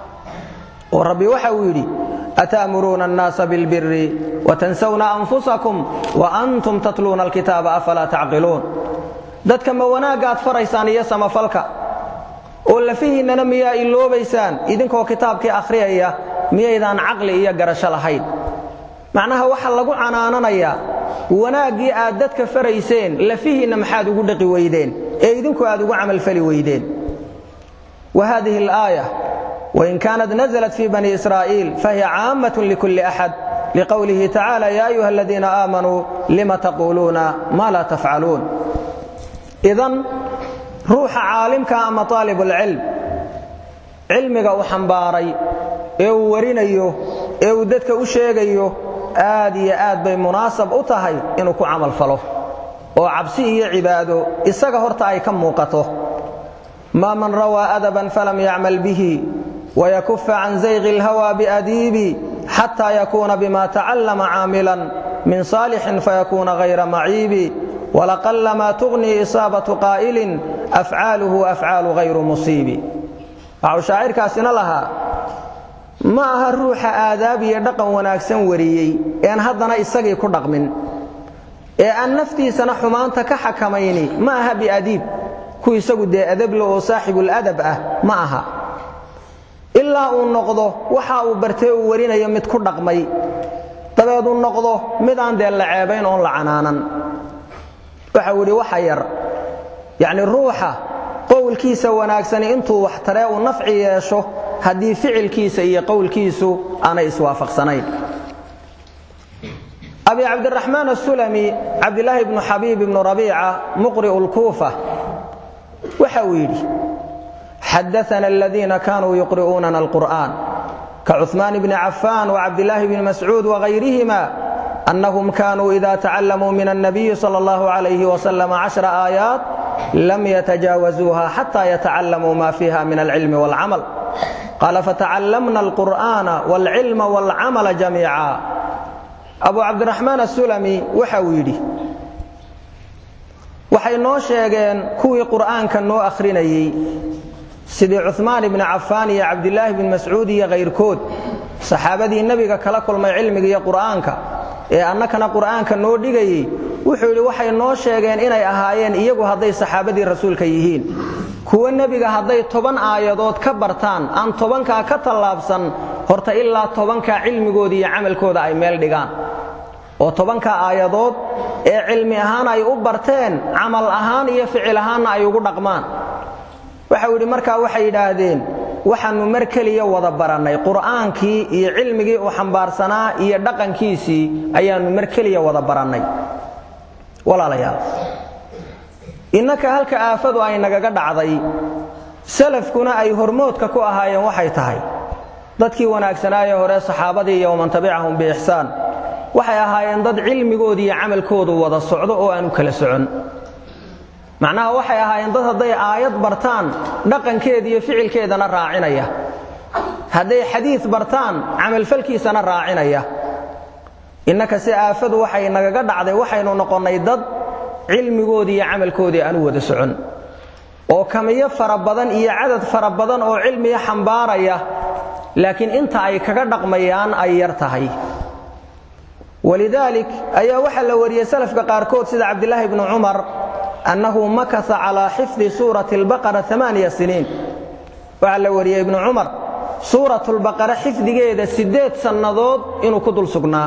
oo rabbi waxa uu yidhi ata'muruuna annaasa bilbiri watansawna anfusakum waantum tatluuna alkitaaba afalaa tacqiluun dadka ma wanaaggaad faraysaan iyo samafalka oo lafihiinnana miyaa iloobaysaan idinkoo kitaabkii akhriyaya miyaydaan caqli iyo garasho lahayn macnaha waxaa lagu canaananayaa wanaaggii aad dadka farayseen lafihiinna maxaad ugu dhaqi weydeen ee idinku aad ugu camalfali weydeen wa hadihi alaaya wain kaanat naزlat fi bani israa'iil fahiya caammat likulli axad liqowlihi tacala ya ayuha aladiina aamanuu lima taquuluuna ma laa tafcaluun idan ruuxa caalimka ama aalibulcilm cilmiga uu xambaaray ee uu warinayo ee uu dadka u sheegayo aad iyo aad bay munaasab u tahay inuu ku camal falo oo cabsi iyo cibaado isaga horta ay ka muuqato maa man rawaa adaban falam yacmal bihi wayakufa can zayqi اlhawa biadiibi xataa yakuuna bima tacallama caamilan min saalixin fayakuuna hayra maciibi walaqallama tugnii isaabatu qaa'ilin afcaaluhu afcaalu hayru musiibi waxau shaacirkaasina lahaa ma aha ruuxa aadaab iyo dhaqan wanaagsan wariyey ean haddana isagii ku dhaqmin ee aan naftiisana xumaanta ka xakamayni ma aha biadiib ku isagu dee adable oo saaxibuladab ah ma aha ilaa uu noqdo waxa uu bartee uu warinayo mid ku dhaqmay dabeed uu noqdo midaan dee la ceebayn oon la canaanan waxau idhi waxa yar yacni ruuxa qowlkiisa wanaagsani intuu wax taree uu nafci yeesho haddii ficilkiisa iyo qowlkiisu aanay iswaafaqsanayn abi cabdiraxmaan asulami cabdilaahi bnu xabiib ibnu rabiica muqri'u lkuufa waxa uu yidhi xadaana aladiina kanuu yuqri'uunana alqur'an kacuثmaan bni cafaan wacabdilaahi bni mascuud wagayrihima أنهم كانوا إذا تعلموا من النبي صلى الله عليه وسلم عشر آيات لم يتجاوزوها حتى يتعلموا ما فيها من العلم والعمل قال فتعلمنا القرآن والعلم والعمل جميعا أبو عبد الرحمن السلمي وحويدي waxay noo sheegeen kuwii qur'aanka noo akhrinayey sidii cuثmaan ibni cafaan iyo cabdilaahi bn mascuud iyo kayrkood saxaabadii nebiga kala kulmay cilmiga iyo qur'aanka ee annakana qur'aanka noo dhigayey wuxuu yidhi waxay noo sheegeen inay ahaayeen iyagu hadday saxaabadii rasuulka yihiin kuwa nebiga hadday toban aayadood ka bartaan aan tobankaa ka tallaabsan horta ilaa tobankaa cilmigooda iyo camalkooda ay meel dhigaan oo tobankaa aayadood ee cilmi ahaan ay u barteen camal ahaan iyo ficil ahaanna ay ugu dhaqmaan waxau yidhi markaa waxay yidhaahdeen waxaannu mar keliya wada barannay qur'aankii iyo cilmigii uu xambaarsanaa iyo dhaqankiisii ayaannu mar keliya wada barannay walaalayaal innaka halka aafadu ay nagaga dhacday salafkuna ay hormoodka ku ahaayeen waxay tahay dadkii wanaagsanaaye hore saxaabadii iyo waman tabicahum biixsaan waxay ahaayeen dad cilmigooda iyo camalkoodu wada socdo oo aan u kala socon macnaha waxay ahaayeen dad hadday aayad bartaan dhaqankeeda iyo ficilkeedana raacinaya hadday xadiid bartaan camalfalkiisana raacinaya innaka si aafadu waxay nagaga dhacday waxaynu noqonnay dad cilmigoodii iyo camalkoodii aan u wada socon oo kamiyo fara badan iyo cadad fara badan oo cilmiga xambaaraya laakiin inta ay kaga dhaqmayaan ay yar tahay walidaalik ayaa waxaa la wariyey salafka qaarkood sida cabdilaahi bnu cumar annahu makasa calaa xifdi suurati albaqara amaaniya siniin waxaa la wariyey ibnu cumar suuratulbaqara xifdigeeda siddeed sannadood inuu ku dul sugnaa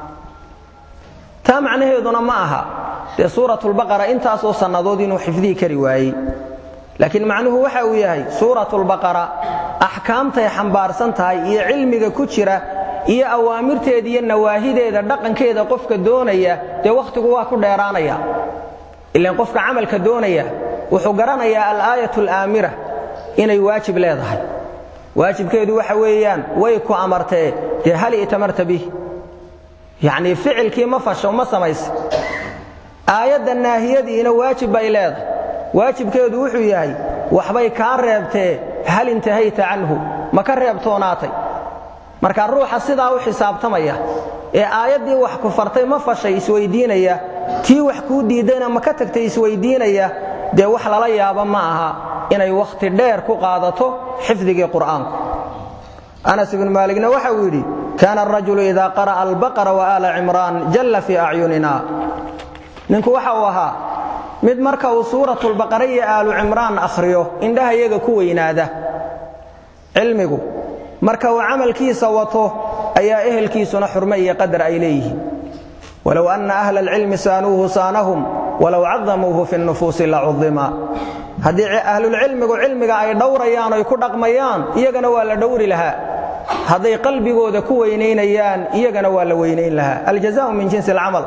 taa macnaheeduna ma aha dee suuratulbaqara intaasoo sannadood inuu xifdihi kari waayey laakiin macnuhu waxa uu yahay suuratulbaqara axkaamtay xambaarsan tahay iyo cilmiga ku jira iyo awaamirteeda iyo nawaahideeda dhaqankeeda qofka doonaya dee wakhtigu waa ku dheeraanaya ilan qofka camalka doonaya wuxuu garanayaa alaayatu alaamira inay waajib leedahay waajibkeedu waxa weeyaan way ku amartee dee hal itamarta bih yacnii ficilkii ma fasho ma samaysa aayadda naahiyadiina waajib bay leedahay waajibkeedu wuxuu yahay waxbay kaa reebtee hal intahayta canhu ma ka reebtoonaatay marka ruuxa sidaa u xisaabtamaya ee aayaddii wax ku fartay ma fashay isweyddiinaya tii wax kuu diiddayna ma ka tagtay isweyddiinaya dee wax lala yaaba ma aha inay wakhti dheer ku qaadato xifdigii qur'aanku anas ibnu maaligna waxa uu yidhi kaana arajulu idaa qara'a albaqara wa aala cimraan jalla fii acyunina ninku waxa uu ahaa mid marka uu suuratulbaqara iyo aalu cimraan akhriyo indhaha iyaga ku weynaada cilmigu marka uu camalkiisa wato ayaa ehelkiisuna xurme iyo qadar ay leeyihiin walow anna ahla alcilmi saanuuhu saanahum walow cadamuuhu fi nufuusi lacudima haddii ahlulcilmigu cilmiga ay dhowrayaan oy ku dhaqmayaan iyagana waa la dhowri lahaa hadday qalbigooda ku weynaynayaan iyagana waa la weynayn lahaa aljazaau min jinsi alcamal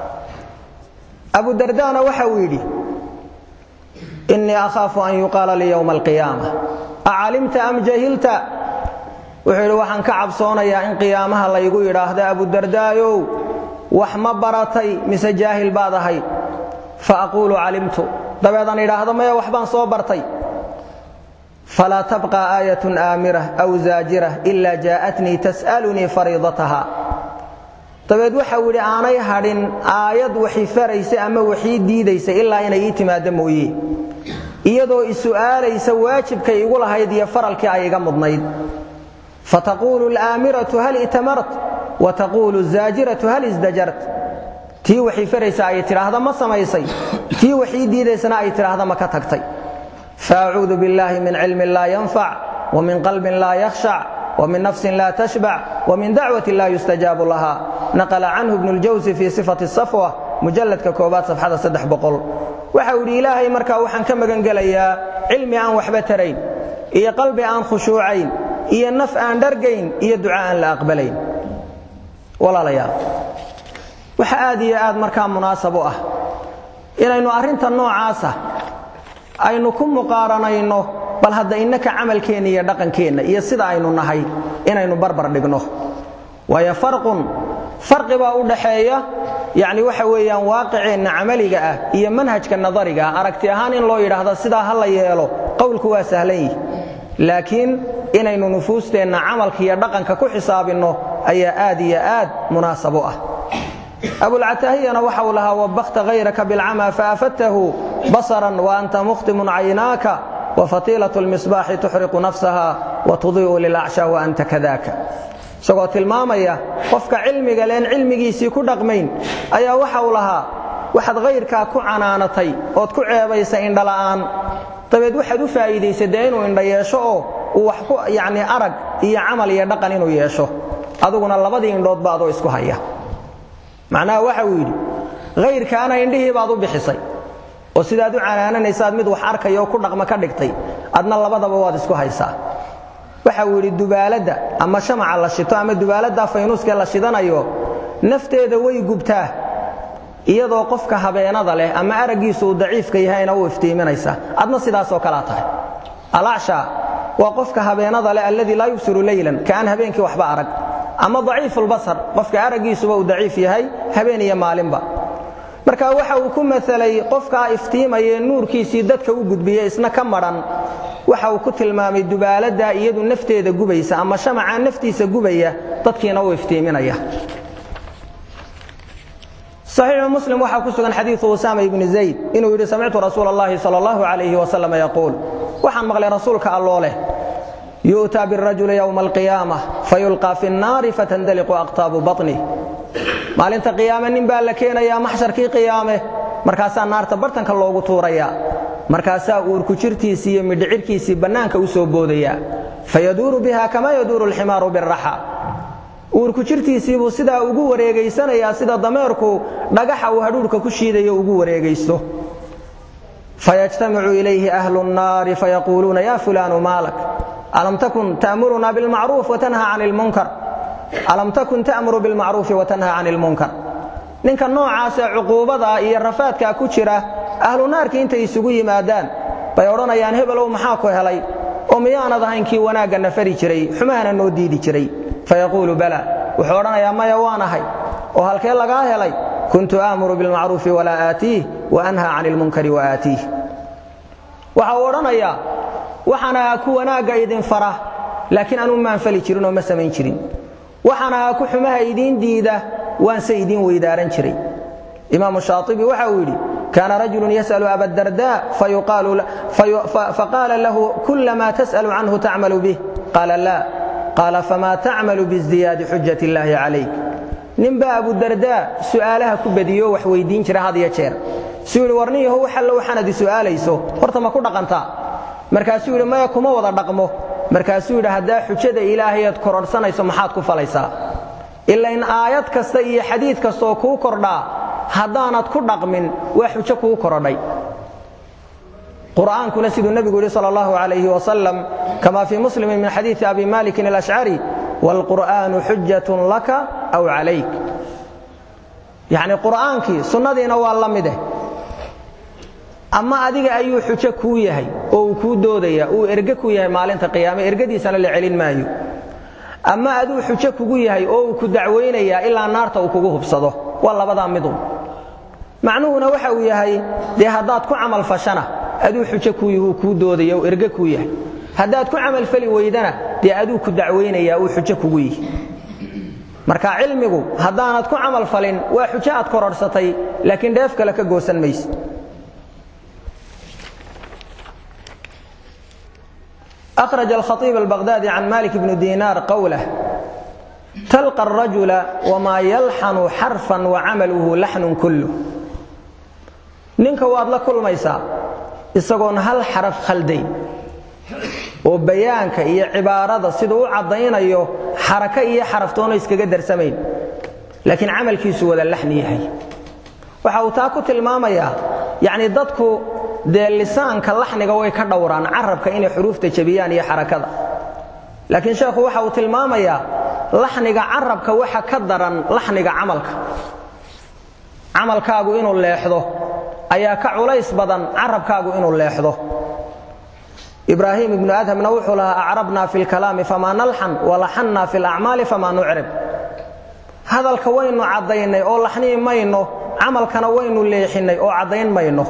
abu dardana waxa uu yidhi innii akhaafu an yuqaala lii yowma alqiyaama acalimta am jahilta wuxuu yidhi waxaan ka cabsoonayaa in qiyaamaha laygu yidhaahdo abudardaayow wax ma baratay mise jaahil baad ahay fa aquulu calimtu dabeedaan idhaahdo maya waxbaan soo bartay falaa tabqa aayatun aamirah aw zaajirah ilaa jaa'atnii tas'alunii fariidataha dabeed waxau yidhi aanay hadhin aayad waxi faraysa ama waxii diidaysa ilaa inay ii timaaddo mooye iyadoo isu'aalaysa waajibkay igu lahayd iyo faralkii ay iga mudnayd fataquulu alaamiratu hal itamart wa taquulu azaajiratu hal isdajart tii waxii faraysa ay tidhaahda ma samaysay tii waxii diidaysana ay tidhaahda ma ka tagtay faacuudu biاllahi min cilmin laa yanfac وmin qalbin laa yakhshac وmin nafsin laa tashbac وmin dacwati laa yustajaabu laha naqla canhu ibn اljawsi fii sifati الsafwa mujalladka koobaad safxada saddex boqol waxa uu yidhi ilaahay markaa waxaan ka magan gelayaa cilmi aan waxba tarayn iyo qalbi aan khushuucayn iyo naf aan dhargayn iyo duca aan la aqbalayn walaalayaal waxa aad iyo aad markaa munaasab u ah inaynu arrinta noocaasa aynu ku muqaaranayno bal hadda innaka camalkeenna iyo dhaqankeenna iyo sida aynu nahay inaynu barbar dhigno waayo farqun farqi baa u dhaxeeya yacni waxa weeyaan waaqiceenna camaliga ah iyo manhajka nadariga ah aragti ahaan in loo yidhaahdo sidaa ha la yeelo qowlku waa sahlan yihi laakiin inaynu nufuusteenna camalka iyo dhaqanka ku xisaabinno ayaa aad iyo aad munaasab u ah abulcataahiyana waxa uu lahaa wabakta hayraka bilcama faafadtahu basaran waanta mukhtimun caynaaka wafatiilat lmisbaaxi tuxriqu nafsaha watudii'u lilacsha waanta kadaaka isagoo tilmaamaya qofka cilmiga leen cilmigiisii ku dhaqmayn ayaa waxa uu lahaa waxaad hayrkaa ku canaanatay ood ku ceebaysa indhala'aan dabeed waxaad u faa'iidaysa dee inuu indha yeesho oo uu wax ku yacni arag iyo camal iyo dhaqan inuu yeesho aduguna labadii indhoodba adoo isku haya macnaha waxa uu yidhi hayrkaana indhihii baad u bixisay oo sidaad u canaananaysaad mid wax arkaya oo ku dhaqma ka dhigtay adna labadaba waad isku haysaa waxa uu yidhi dubaaladda ama shamaca la shito ama dubaaladda faynuuska la shidanayo nafteeda way gubtaa iyadoo qofka habeenada leh ama araggiisu uu daciifka yahayna u iftiiminaysa adna sidaasoo kalea tahay alacsha waa qofka habeenada leh alladii laa yubsiru leylan kaaan habeenkii waxba arag ama daciifulbasar qofka araggiisuba uu daciif yahay habeen iyo maalinba marka waxa uu ku masalay qofkaa iftiimaye nuurkiisii dadka u gudbiye isna ka madhan waxa uu ku tilmaamay dubaaladda iyadu nafteeda gubaysa ama shamacaa naftiisa gubaya dadkiina u iftiiminaya صaxiixu muslim waxaa ku sugan xadiiu usaama ibni zayd inuu yidhi samictu rasuul اllahi sal اllahu alayh wasalam yaquul waxaan maqlay rasuulka alloo leh yu'taa birajuli ywma alqiyaamة fayulqaa fi الnaari fatandaliqu aqtaabu baطnih maalinta qiyaame nin baa la keenayaa maxsharkii qiyaame markaasaa naarta bartanka loogu tuurayaa markaasaa uurku jirtiisii iyo midhicirkiisii bannaanka u soo boodayaa fayaduuru biha kama yaduuru alximaaru biraxa uurku jirtiisiibuu sidaa ugu wareegaysanayaa sida dameerku dhagaxa uu hadhuurhka ku shiidayo ugu wareegaysto fayajtamicu ilayhi ahlu nnaari fayaquuluuna ya fulaanu maalak alam takun ta'muruna bilmacruuf watanha can ilmunkar alam takun ta'muru bilmacruufi watanha can ilmunkar ninka noocaasee cuquubadaa iyo rafaadkaa ku jira ahlu naarkii intay isugu yimaadaan bay odhanayaan hebelow maxaa ku helay oo miyaanad ahayn kii wanaagga na fari jiray xumahana noo diidi jiray fayaquulu bala wuxuu odhanayaa maya waan ahay oo halkee lagaa helay kuntu aamuru bilmacruufi walaa aatiih wa anha can ilmunkari wa aatiih waxa uu odhanayaa waxaan ahaa ku wanaagga idin fara laakiin anuu maan fali jirin oo ma samayn jirin waxaan ahaa ku xumaha idiin diida waanse idiin weydaaran jiray imaamu shaaibi waxa uu yidhi kaana rajulu yas'lu abadarda faqaala lahu kula ma tas'lu canhu tacmalu bih qaala laa qaala fama tacmalu biizdiyaadi xujat illaahi calayk ninbaa abudardaa su'aalaha ku badiyo wax weydiin jira had iyo jeer suu yidhi warnin yahow wax allo waxaanad i su'aalayso horta ma ku dhaqantaa markaasuu yidhi maya kuma wada dhaqmo markaasuu yidhi haddaa xujada ilaahayaad kororhsanayso maxaad ku falaysaa ila in aayad kasta iyo xadiid kastaoo kuu kordhaa haddaanad ku dhaqmin waa xujo kuu korodhay qur'aankuna siduu nebigu yidhi sal allahu alayh wasalam kama fii muslimin min xadiidi abi malikin alashcari waalqur'aanu xujatun laka aw calayk yacni qur'aankii sunnadiina waa la mideh ama adiga ayuu xujo kuu yahay oo uu kuu doodaya uu erge ku yahay maalinta qiyaame ergadiisana la celin maayo ama aduu xujo kugu yahay oo uu ku dacwaynayaa ilaa naarta uu kugu hubsado waa labadaa midun macnuhuna waxa uu yahay dee haddaad ku camalfashana aduu xujo kuu yahi uu kuu doodaya uu erge kuu yahay haddaad ku camalfali weydana dee aduu ku dacwaynayaa uu xujo kugu yihi marka cilmigu haddaanad ku camalfalin waa xujo aad kororhsatay laakiin dheef kale ka goosan mayse أخرج الخطيب البغدادي عن مالك بن دينار قوله تلقى الرجل وما يلحن حرفا وعمله لحن كله ninka waad la kulmaysaa isagoon hal xaraf khalday oo bayaanka iyo cibaarada siduu u caddaynayo xaraka iyo xaraftoona iskaga darsamayn laakiin camalkiisu wada laxni yahay waxa uu taa ku tilmaamayaa yacni dadku dee lisaanka laxniga way ka dhowraan carabka inay xuruufta jebiyaan iyo xarakada laakiin sheekhu waxa uu tilmaamayaa laxniga carabka waxa ka daran laxniga camalka camalkaagu inuu leexdo ayaa ka culays badan carabkaagu inuu leexdo ibraahim ibnu adhamna wuxuu lahaa acrabna fi lkalaami famaa nalxan walaxanna fi lacmaali famaa nucrib hadalka waynu caddaynay oo laxniyi mayno camalkana waynu leexinnay oo caddayn mayno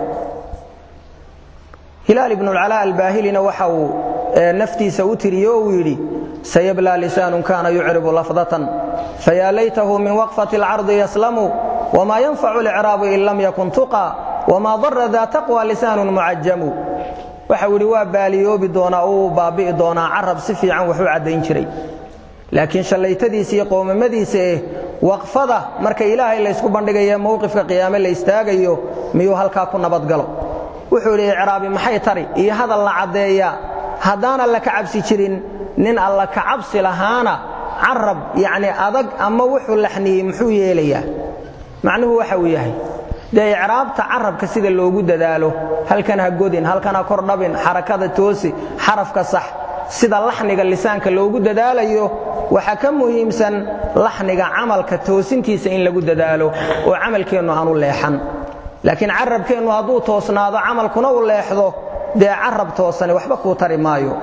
hilaal ibnu lcalaa albaahilina waxa uu naftiisa u tiriye oo uu yidhi sayablaa lisaanun kana yucribu lafdatan fayaa laytahu min waqfati alcardi yaslamu wma yanfacu licraabu in lam yakun tuqa wma dara daa taqwa lisaanun mucajamu waxa uu yidhi waa baaliyoobi doonaa oo uu baabi'i doonaa carab si fiican wax u caddayn jiray laakiin shallaytadiisa iyo qoomamadiisa eh waqfada marka ilaahay laysku bandhigaye mowqifka qiyaame la istaagayo miyuu halkaa ku nabadgalo wuxuu yidhi icraabi maxay tari iyo hadal la caddeeyaa haddaana la kacabsi jirin nin alla kacabsi lahaana carab yacni adag ama wuxuu laxniyey muxuu yeelayaa macnuhu waxa uu yahay dee icraabta carabka sida loogu dadaalo halkan ha godin halkan ha kordhabin xarakada toosi xarafka sax sida laxniga lisaanka loogu dadaalayo waxaa ka muhiimsan laxniga camalka toosintiisa in lagu dadaalo oo camalkeennu aanu leexan laakiin carabkeennu hadduu toosnaado camalkuna u leexdo dee carab toosani waxba kuu tari maayo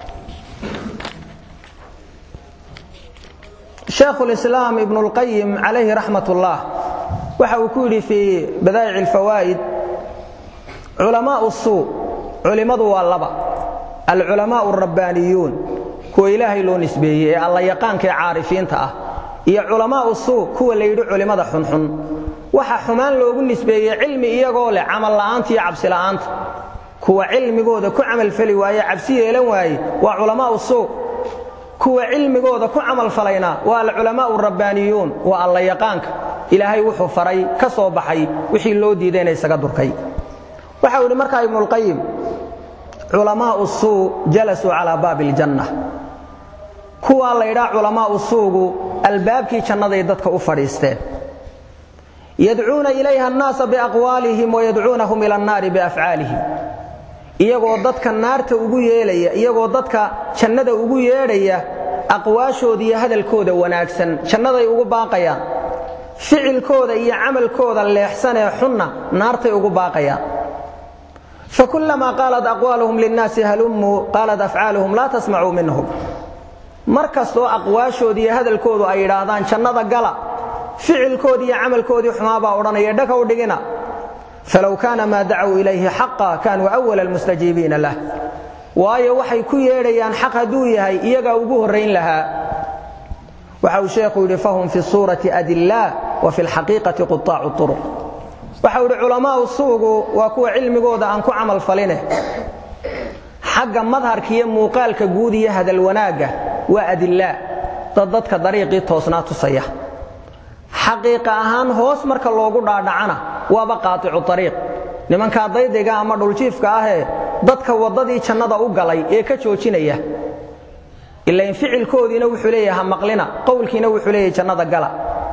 shaekhulislaam ibnu lqayim calayhi raxmat ullah waxa uu ku yidhi fii badaa'ic alfawaa'id culamaa'u suu culimmadu waa laba alculamaa'u alrabbaaniyuun kuwa ilaahay loo nisbeeyey ee alla yaqaanka ee caarifiinta ah iyo culamaa'u suu kuwa la yidhi culimmada xunxun waxa xumaan loogu nisbeeyey cilmi iyagoo leh camal la'aanta iyo cabsi la'aanta kuwa cilmigooda ku camalfali waaye cabsi yeelan waaye waa culamaa'u suu kuwa cilmigooda ku camalfalayna waa alculamaa'u rabbaaniyuun waa alla yaqaanka ilaahay wuxuu faray ka soo baxay wixii loo diidayna isaga durkay waxau yidhi markaa ibnulqayim culamaa'u suu jalasuu calaa baabi iljanna kuwaa laydhaa culamaa'u suugu albaabkii jannaday dadka u fadhiisteen yadcuuna ilayha annaasa biaqwaalihim wayadcuunahum ila annaari biafcaalihim iyagoo dadka naarta ugu yeelaya iyagoo dadka jannada ugu yeedhaya aqwaashooda iyo hadalkooda wanaagsan jannaday ugu baaqayaan ficilkooda iyo camalkooda leexsanee xunna naartay ugu baaqayaan fakulamaa qaalat aqwaaluhum linnaasi halumuu qaalat afcaaluhum laa tasmacuu minhum mar kastoo aqwaashooda iyo hadalkoodu ay yidhaahdaan jannada gala ficilkoodii iyo camalkoodii xumaabaa odhanaya dhakaw dhigina falow kaana maa dacuu ilayhi xaqa kaanuu awala almustajiibiina lah waayo waxay ku yeedhayaan xaq hadduu yahay iyagaa ugu horrayn lahaa waxa uu sheekhu yidhi fahum fi suurati adillaa wa fi lxaqiiqati quaacu turuq waxau yidhi culamaa'u suugu waa kuwa cilmigooda aan ku camal faline xagga madharka iyo muuqaalka guud iyo hadal wanaagga waa adillaa dad dadka dariiqii toosnaa tusaya xaqiiqa ahaan hoos marka loogu dhaadhacana waaba qaaicu ariiq nimankaa daydiga ama dhuljiifka ahee dadka waddadii jannada u galay ee ka joojinaya ilain ficilkoodiina wuxuu leeyaha maqlina qowlkiina wuxuu leeyahay jannada gala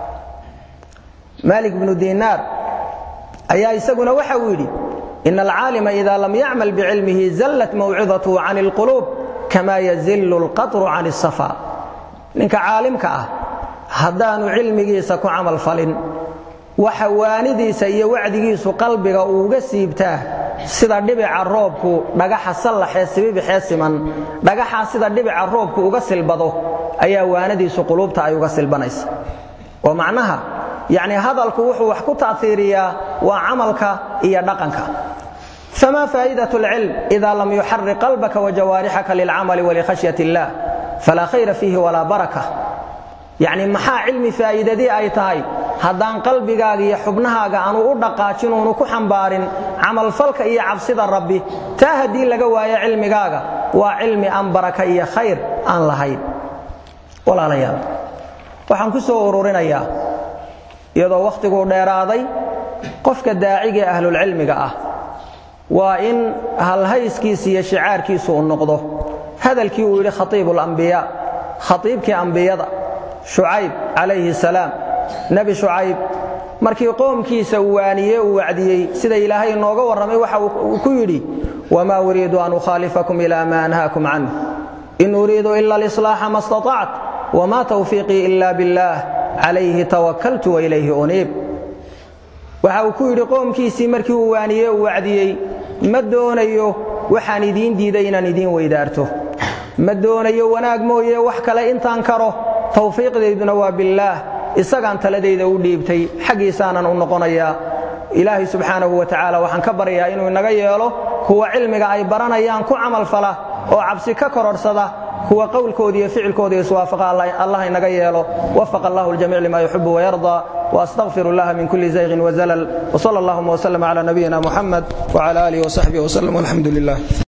maalik bnu dinaar ayaa isaguna waxa uu yidhi ina alcaalima ida lam yacmal bicilmihi zallat mawcidatu can اlquluub kama yazillu اlqatru can الsafa ninka caalimka ah haddaanu cilmigiisa ku camal falin waxa waanidiisa iyo wacdigiisu qalbiga uuga siibtaa sida dhibica roobku dhagaxa sallaxee sibibixee siman dhagaxaa sida dhibica roobku uga silbado ayaa waanadiisu quluubta ay uga silbanaysa oo macnaha yacni hadalku wuxuu wax ku ta'hiiriyaa waa camalka iyo dhaqanka famaa faa'idat alcilm ida lam yuxarik qalbaka wajawaarixaka lilcamali walikhashyat illah falaa khayra fiihi walaa baraka yacni maxaa cilmi faa'iidadii ay tahay haddaan qalbigaaga iyo xubnahaaga aanu u dhaqaajin uunu ku xambaarin camalfalka iyo cabsida rabbi taa haddii laga waayo cilmigaaga waa cilmi aan baraka iyo khayr aan lahayn walaalayaal waxaan ku soo ururinayaa iyadoo wakhtiguu dheeraaday qofka daaciga ee ahlulcilmiga ah waa in halhayskiisa iyo shicaarkiisu u noqdo hadalkii uu yidhi khatiibulambiyaa khatiibkii ambiyada shucayb calayhi salaam nebi shucayb markii qoomkiisa uu waaniye uu wacdiyey sida ilaahay inooga warramay waxa uu ku yidhi wamaa uriidu an ukhaalifakum ilaa maa anhaakum canh in uriidu ila alislaaxa ma staطact wma tawfiiqii ila biاllaah calayhi tawakaltu wailayhi uniib waxa uu ku yidhi qoomkiisii markii uu waaniye uu wacdiyey ma doonayo waxaan idiin diiday inaan idiin weydaarto ma doonayo wanaag mooye wax kale intaan karo tawfiiqdayduna waa billaah isagaan taladayda u dhiibtay xaggiisaanan u noqonayaa ilaahay subxaanahu wa tacaala waxaan ka baryayaa inuu inaga yeelo kuwa cilmiga ay baranayaan ku camalfala oo cabsi ka kororhsada kuwa qowlkooda iyo ficilkooda iswaafaqa allah inaga yeelo wafaqa allah ljamiic lima yuxibu wayarda واستغفر الله من كل زيغ وزلل وصلى اللهم وسلم على نبينا محمد وعلى آله وصحبه وسلم والحمد لله